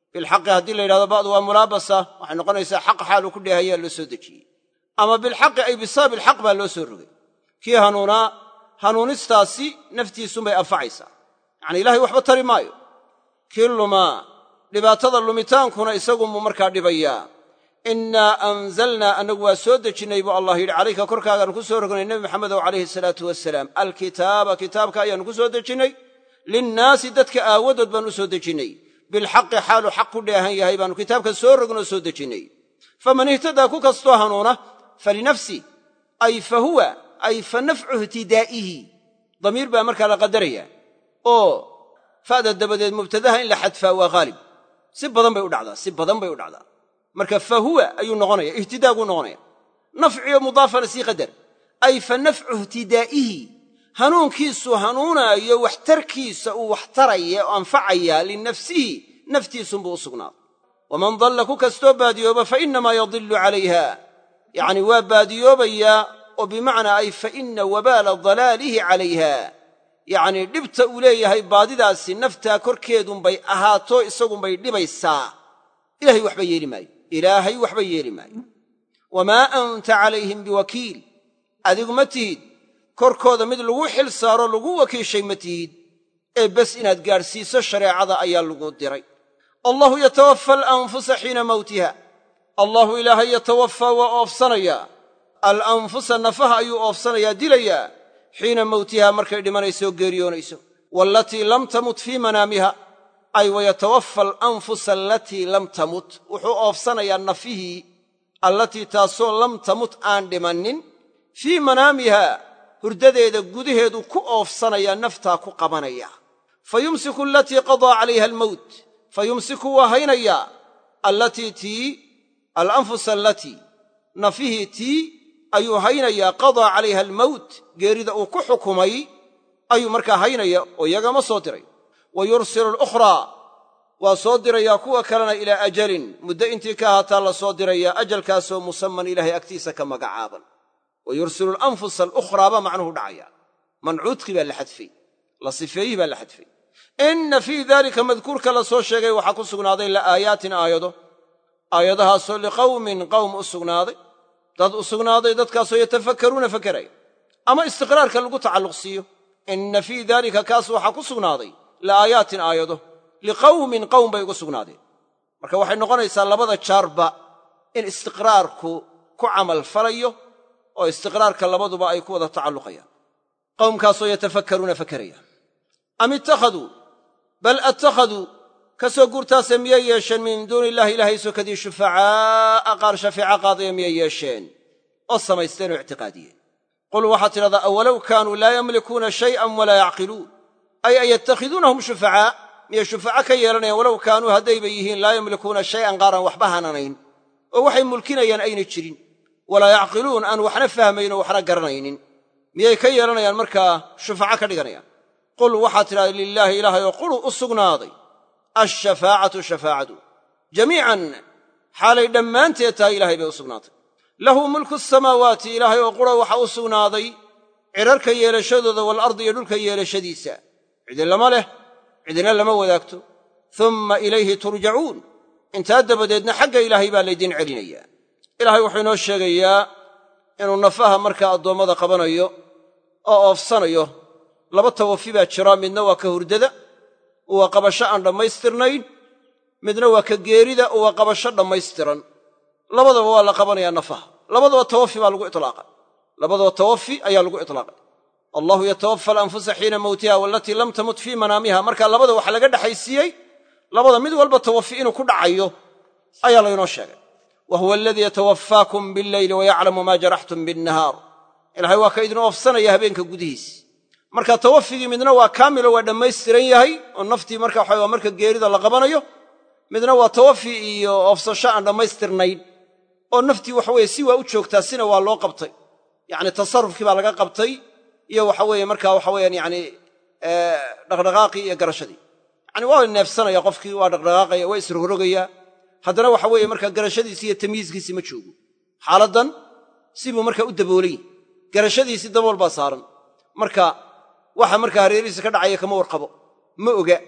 bilxaqi haddii la yidhahdo ba'du waa mulaabasa waxay noqonaysaa xaq xaaluu ku dheehayaa loo soo dejiyey ama bilxaqi ay bisabab ilxaq baa loo soo rogay kii hanuunaa hanuunistaasi naftiisunbay anfacaysaa yacani ilahay waxba tari maayo kii lumaa dhibaatada lumitaankuna isagunbuu markaa dhibayaa innaa anzalnaa annagu waa soo dejinnay buu allah yidhi calayka korkaagaanu ku soo rognay nebi maxamedow calayhi salaatu wasalaam alkitaaba kitaabka ayaannu ku soo dejinnay linnaasi dadka aawadood baanu u soo dejinnay bilxaqi xaaluu xaq ku dheehan yahay baannu kitaabka soo rognoo soo dejinnay faman ihtadaa ku kastoo hanuuna falinafsi ay fa huwa ay fa nafcu ihtidaa'ihi damiir baa markaa la qadaraya oo fa'da dabadeed mubtadaha in la xadfaa waa haalib si badan bay u dhacdaa si badan bay u dhacdaa marka fa huwa ayuu noqonaya ihtidaaguu noqonaya nafciyo mudaafana sii qadar ay fa nafcu ihtidaa'ihi hanuunkiisu hanuunaayo waxtarkiisa uu waxtaraya oo anfacaya linafsihi naftiisunbuu u sugnaaday waman dalla ku kastoo baadiyooba fa innamaa yadillu calayha yacni waa baadiyoobayaa oo bimacnaa ay fa inna wabaala dalaalihi calayha yacnii dhibta uu leeyahay baadidaasi naftaa korkeedunbay ahaato isagunbay dhibaysaa ilahay waxba yeeli maayo ilaahay waxba yeeli maayo wamaa anta calayhim biwakiil adigu ma tihid korkooda mid lagu xil saaro lagu wakiishay ma tihid ee bes inaad gaadhsiiso shareecada ayaa lagu diray allahu yatawafa alanfusa xiina mawtiha allahu ilaahay yatawafaa waa oofsanayaa alanfusa nafaha ayuu oofsanayaa dilayaa xiina mawtiha markay dhimanayso oo geeriyoonayso waalatii lam tamut fii manaamiha ay wayatawafa alanfusa alatii lam tamut wuxuu oofsanayaa nafihii allatii taasoo lam tamut aan dhimannin fii manaamiha hurdadeeda gudaheedu ku oofsanayaa naftaa ku qabanaya fa yumsiku alatii qadaa calayha almowt fa yumsiku waa haynayaa allatii tii alanfusa alatii nafihii tii ayuu haynayaa qadaa calayha almowt geerida uu ku xukumay ayuu markaa haynaya oo iyagama soo diray wa yursilu alukhraa waa soo dirayaa kuwa kalena ilaa ajalin muddo intii ka ahaataa la soo dirayaa ajalkaasoo musamman ilaahay agtiisa ka magacaaban wa yursilu alanfusa alukhraa baa macnuhu dhacaya mancuudkii baa la xadfay la sifeeyihii baa la xadfay inna fii daalika madkuurka la soo sheegay waxaa ku sugnaaday la'aayaatin aayado aayadahaasoo liqawmin qowm u sugnaaday dad u sugnaaday dadkaasoo yatafakkaruuna fakeraya ama istiqraarka lagu tacalluq siiyo inna fii daalika kaas waxaa ku sugnaaday la'aayaatin aayado liqawmin qowm bay ugu sugnaadeen marka waxay noqonaysaa labada jaarba in istiqraarku ku camal falayo oo istiqraarka labaduba ay ku wada tacalluqayaan qowmkaasoo yatafakkaruuna fakeraya am ittakhaduu bal attakhaduu ka soo guurtaase miyay yeesheen min duuni illahi ilaahay sokadii shufacaa'a qaar shafeeca qaadaya miyay yeesheen oo samaysteen oo ictiqaadiyeen qul waxaad tidhahdaa awalow kaanuu laa yamlikuuna shay'an walaa yacqiluun ay an yattakhiduunahum shufacaa miyay shufaca ka yeelanayaan walow kaanuu haddayba yihiin laa yamlikuuna shay'an qaaraan waxba hananayn oo waxay mulkinayaan ayna jirin walaa yacqiluun aan waxna fahmayn oo waxna garanaynin miyay ka yeelanayaan markaa shufaca ka dhiganayaan qul waxaad tidhahda lilaahi ilaahay oo qulu u sugnaaday alshafaacatu shafaacadu jamiican xaalay dhammaanteed tahay ilahay bay u sugnaatay lahu mulku asamaawaati ilaahay oo qura waxa u sugnaaday cidharka yeelashadooda waalardi iyo dhulka yeelashadiisa cidi lama leh cidina lama wadaagto umma ilayhi turjacuun intaa dabadeedna xagga ilaahay baa laydin celinayaa ilaahay wuxuu inoo sheegayaa inuu nafaha markaa addoommada qabanayo oo oofsanayo laba tawafi baa jira midna waa ka hurdada waa qabasho aan dhammaystirnayn midna waa ka geerida oo waa qabasho dhammaystiran labadaba waa la qabanayaa nafaha labadaba tawafi baa lagu itlaaqa labadaba tawafi ayaa lagu itlaaqay allahu yatawafa alanfusa xiina mowtiha waalatii lam tamut fii manaamiha marka labada waxa laga dhexaysiiyey labada mid walba tawafi inuu ku dhacayo ayaa laynoo sheegay wa huwa aladii yatawafaakum billeyli wayaclamu maa jaraxtum binnahaar ilahay waa ka idin oofsanaya habeenka gudihiis marka tawafigii midna waa kaamilo waa dhammaystiran yahay oo naftii marka waxa waa marka geerida la qabanayo midna waa tawafi iyo oofsasho aan dhammaystirnayn oo naftii waxaweye si waa u joogtaa sina waa loo qabtay yacni tasarufkii baa laga qabtay iyo waxa weeye marka waxa weyaan yani dhaqdhaqaaqii iyo garashadii yani waa neefsanaya qofkii waa dhaqdhaqaaqaya waa isrogrogayaa haddana waxa weeye marka garashadiisi iyo tamyiiskiisii ma joogo xaaladdan sibuu marka u daboolay garashadiisii dabool baa saaran marka waxa markaa hareerihiisa ka dhacaya kama warqabo ma oga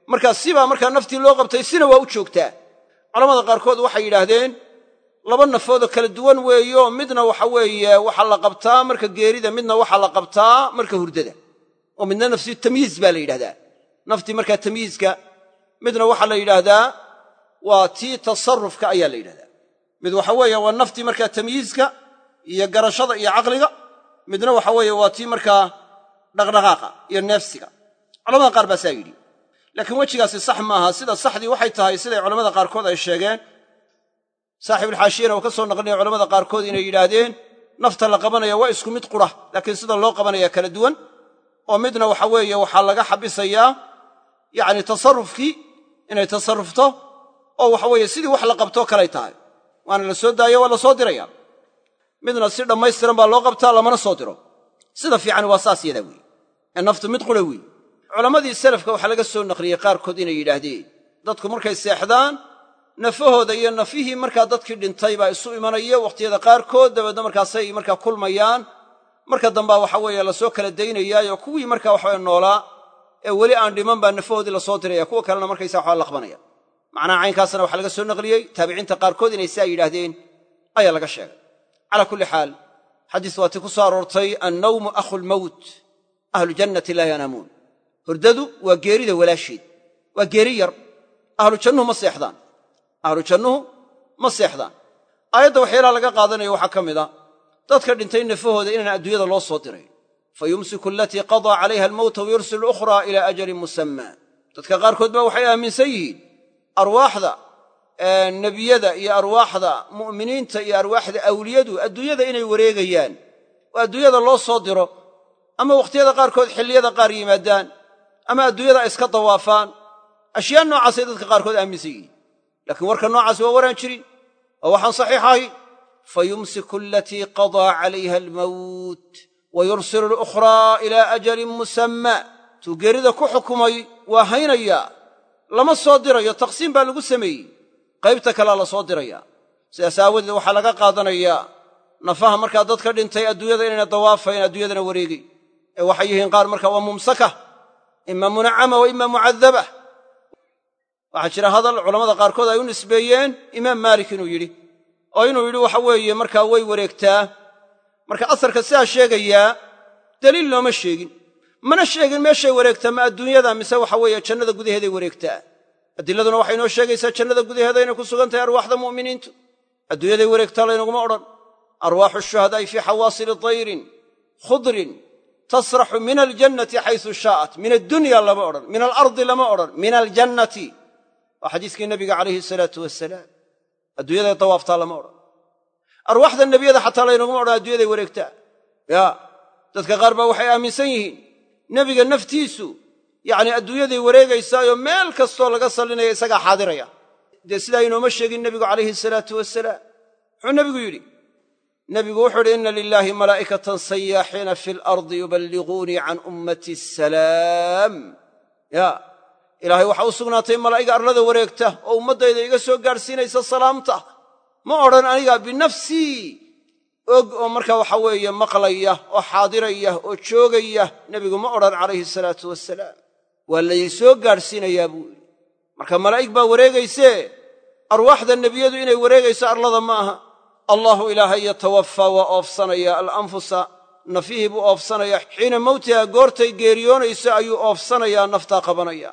markaa sibaa markaa naftii loo qabtay sina waa u joogtaa culamada qaarkood waxay yidhaahdeen laba nafoodoo kala duwan weeyo midna waxa weeye waxaa la qabtaa marka geerida midna waxaa la qabtaa marka hurdada oo midna nafsi tamyiiz baa la yidhahdaa naftii markaa tamyiizka midna waxaa la yidhaahdaa waa tii tasarufka ayaa la yidhahdaa mid waxa weeye waa naftii markaa tamyiizka iyo garashada iyo caqliga midna waxa weeye waa tii markaa dhaqdhaqaaqa iyo neefsiga culamada qaar baa saa yidhi laakiin wejigaasi sax maaha sida saxdii waxay tahay siday culamada qaarkood ay sheegeen saaxibulxaashiyana uu ka soo naqlinaya culamada qaarkood inay yidhaahdeen nafta la qabanaya waa isku mid qura laakiin sida loo qabanaya kala duwan oo midna waxa weeye waxaa laga xabisayaa yacni tasarufkii inay tasarufto oo waxa weeye sidii wax la qabtoo kalay tahay waana la soo daayo waa la soo diraya midna si dhammaystiran baa loo qabtaa lamana soo diro sida fiican waa saas yadaa weeye ee naftu mid qura weeye culammadii salafka waxaa laga soo naqliyey qaarkood inay yidhaahdeen dadku markay seexdaan nafahooda iyo nafihii markaa dadkii dhintay baa isu imanaya wakhtiyada qaarkood dabeedna markaasay markaa kulmayaan marka dambaa waxa weeye lasoo kala daynayaayo kuwii markaa waxaweye noolaa ee weli aan dhiman baa nafahoodii lasoo diraya kuwa kalena markaysa waxaa laqbanaya macnaha caynkaasna waxaa laga soo naqliyey taabiciinta qaarkood inay saa yidhaahdeen ayaa laga sheegay calaa kulli xaal xadiis waatii ku soo aroortay annawmu akhu lmowt ahlu jannati laa yanaamuun hurdadu waa geerida walaasheed waa geeri yar ahlu jannuhu ma seexdaan ahlu jannuhu ma seexdaan aayadda waxyaalaha laga qaadanayo waxaa ka mid a dadka dhintay nafahooda inaan adduunyada loo soo diray fa yumsiku alatii qadaa calayha almowta wayursilu ukhraa ilaa ajalin musammaa dadka qaarkood ba waxay aaminsan yihiin arwaaxda nebiyada iyo arwaaxda mu'miniinta iyo arwaaxda awliyadu adduunyada inay wareegayaan oo adduunyada loo soo diro ama wakhtiyada qaarkood xilliyada qaar yimaadaan ama adduunyada ay iska dawaafaan ashyaa noocaasay dadka qaarkood aaminsan yihiin laakiin warka noocaas waa waraan jirin oo waxaan saxiix ahay fa yumsiku alatii qadaa calayha almowt wa yursilu alukhraa ilaa ajalin musammaa tuu geerida ku xukumay waa haynayaa lama soo dirayo taqsiim baa lagu sameeyey qaybta kalea la soo dirayaa sidaas aawadeed waxaa laga qaadanayaa nafaha markaa dadka dhintay adduunyada inayna dawaafayn adduunyadana wareegay ee waxay yihiin qaar markaa waa mumsaka ima munacama wa ima mucadaba waxaa jira hadal culamada qaarkood ay u nisbeeyeen imaam maalik inuu yidhi oo inuu yidhi waxa weeye markaa way wareegtaa marka asarka sidaa sheegayaa daliil looma sheegin mana sheegin meeshay wareegtaa ma adduunyada mise waxa weeye jannada gudaheeday wareegtaa adiladuna waxay inoo sheegaysaa jannada gudaheeda inay ku sugan tahay arwaaxda mu'miniintu adduunyaday wareegtaa laynaguma odhan arwaaxu shuhadaa'i fii xawaasili tayrin khudrin tasraxu min aljannati xaysu shaa'at min addunya lama odhan min alardi lama odhan min aljannati waa xadiiskii nabiga calayhi salaatu wasalaam adduunyaday dawaaftaa lama odhan arwaaxda nebiyada xataa laynaguma odhan adduunyaday wareegtaa ya dadka qaar baa waxay aaminsan yihiin nebiga naftiisu yacni adduunyaday wareegaysaayoo meel kastoo laga sallinaya isagaa xaadiraya dee sidaa inooma sheegin nebigu calayhi salaatu wasalaam muxuu nebigu yidhi nebigu wuxuu idhi inna lilaahi malaa'ikatan sayaaxiina fi alardi yuballiquunii can ummati asalaam ya ilaahay waxaa u sugnaatay malaa'iga arlada wareegta oo ummaddayda iga soo gaadhsiinaysa salaamta ma odhan aniga binafsii og oo markaa waxa weeye maqlaya oo xaadiraya oo joogaya nebigu ma odhan calayhi salaatu wasalaam waa laydin soo gaadhsiinayaa buu yidhi marka malaa'ig baa wareegaysee arwaaxda nebiyadu inay wareegayso arlada ma aha allahu ilaahay yatawafaa waa oofsanaya alanfusa nafihii buu oofsanayaa xiina mowtiha goortay geeriyoonayso ayuu oofsanayaa naftaa qabanaya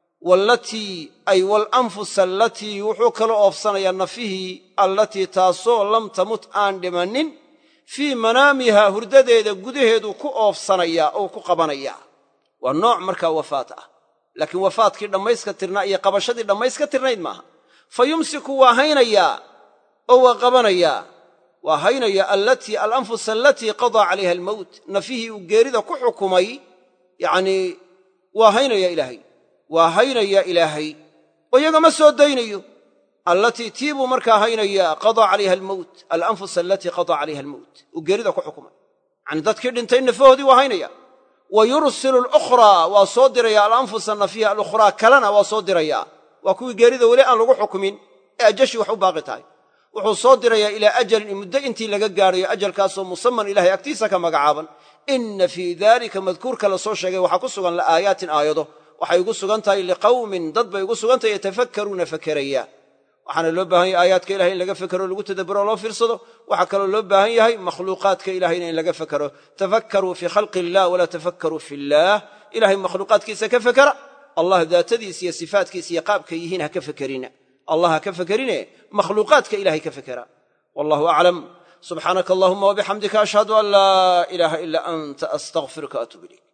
wallatii ay walanfusa allatii wuxuu kaloo oofsanayaa nafihii allatii taasoo lam tamut aan dhimannin fii manaamiha hurdadeeda gudaheedu ku oofsanayaa oo ku qabanayaa waa nooc markaa wafaat ah laakiin wafaadkii dhammayska tirnaa iyo qabashadii dhammayska tirnayd maaha fa yumsiku waa haynayaa oo waa qabanayaa waa haynaya allatii alanfus alatii qadaa calayha almowt nafihii uu geerida ku xukumay yacnii waa haynaya ilaahay waa haynaya ilaahay oo iyaga ma soo daynayo allatii tii buu markaa haynayaa qadaa calayha almowt alanfus alatii qadaa calayha almowt uu geerida ku xukumay yacanii dadkii dhintay nafahoodii waa haynaya wa yursilu alukhraa waa soo diraya alanfusa nafiha alukhraa kalena waa soo dirayaa waa kuwii geerida weli aan lagu xukumin ee ajashi wax u baaqi tahay wuxuu soo dirayaa ilaa ajalin muddo intii laga gaadhayo ajalkaasoo musaman ilahay agtiisa ka magacaaban inna fii daalika madkuurka la soo sheegay waxaa ku sugan la'aayaatin aayado waxay ugu sugan tahay liqawmin dad bay ugu sugan tahay yatafakkaruuna fakeraya waxaana loo baahan yahay aayaadka ilahay in laga fekero lagu tadabburo loo fiirsado waxaa kaloo loo baahan yahay makhluuqaadka ilahayna in laga fekero tafakkaruu fii khalqi illah walaa tafakkaruu fi illaah ilahay makhluuqaadkiisa ka fekera allah daatadiisa iyo sifaatkiisa iyo qaabka yihiin ha ka fekerina allah ha ka fekerine makhluuqaadka ilahay ka fekera wallahu aclam subxaanaka allahuma wabixamdika ashhadu an laa ilaaha ila anta astaqfiruka atuub ilayk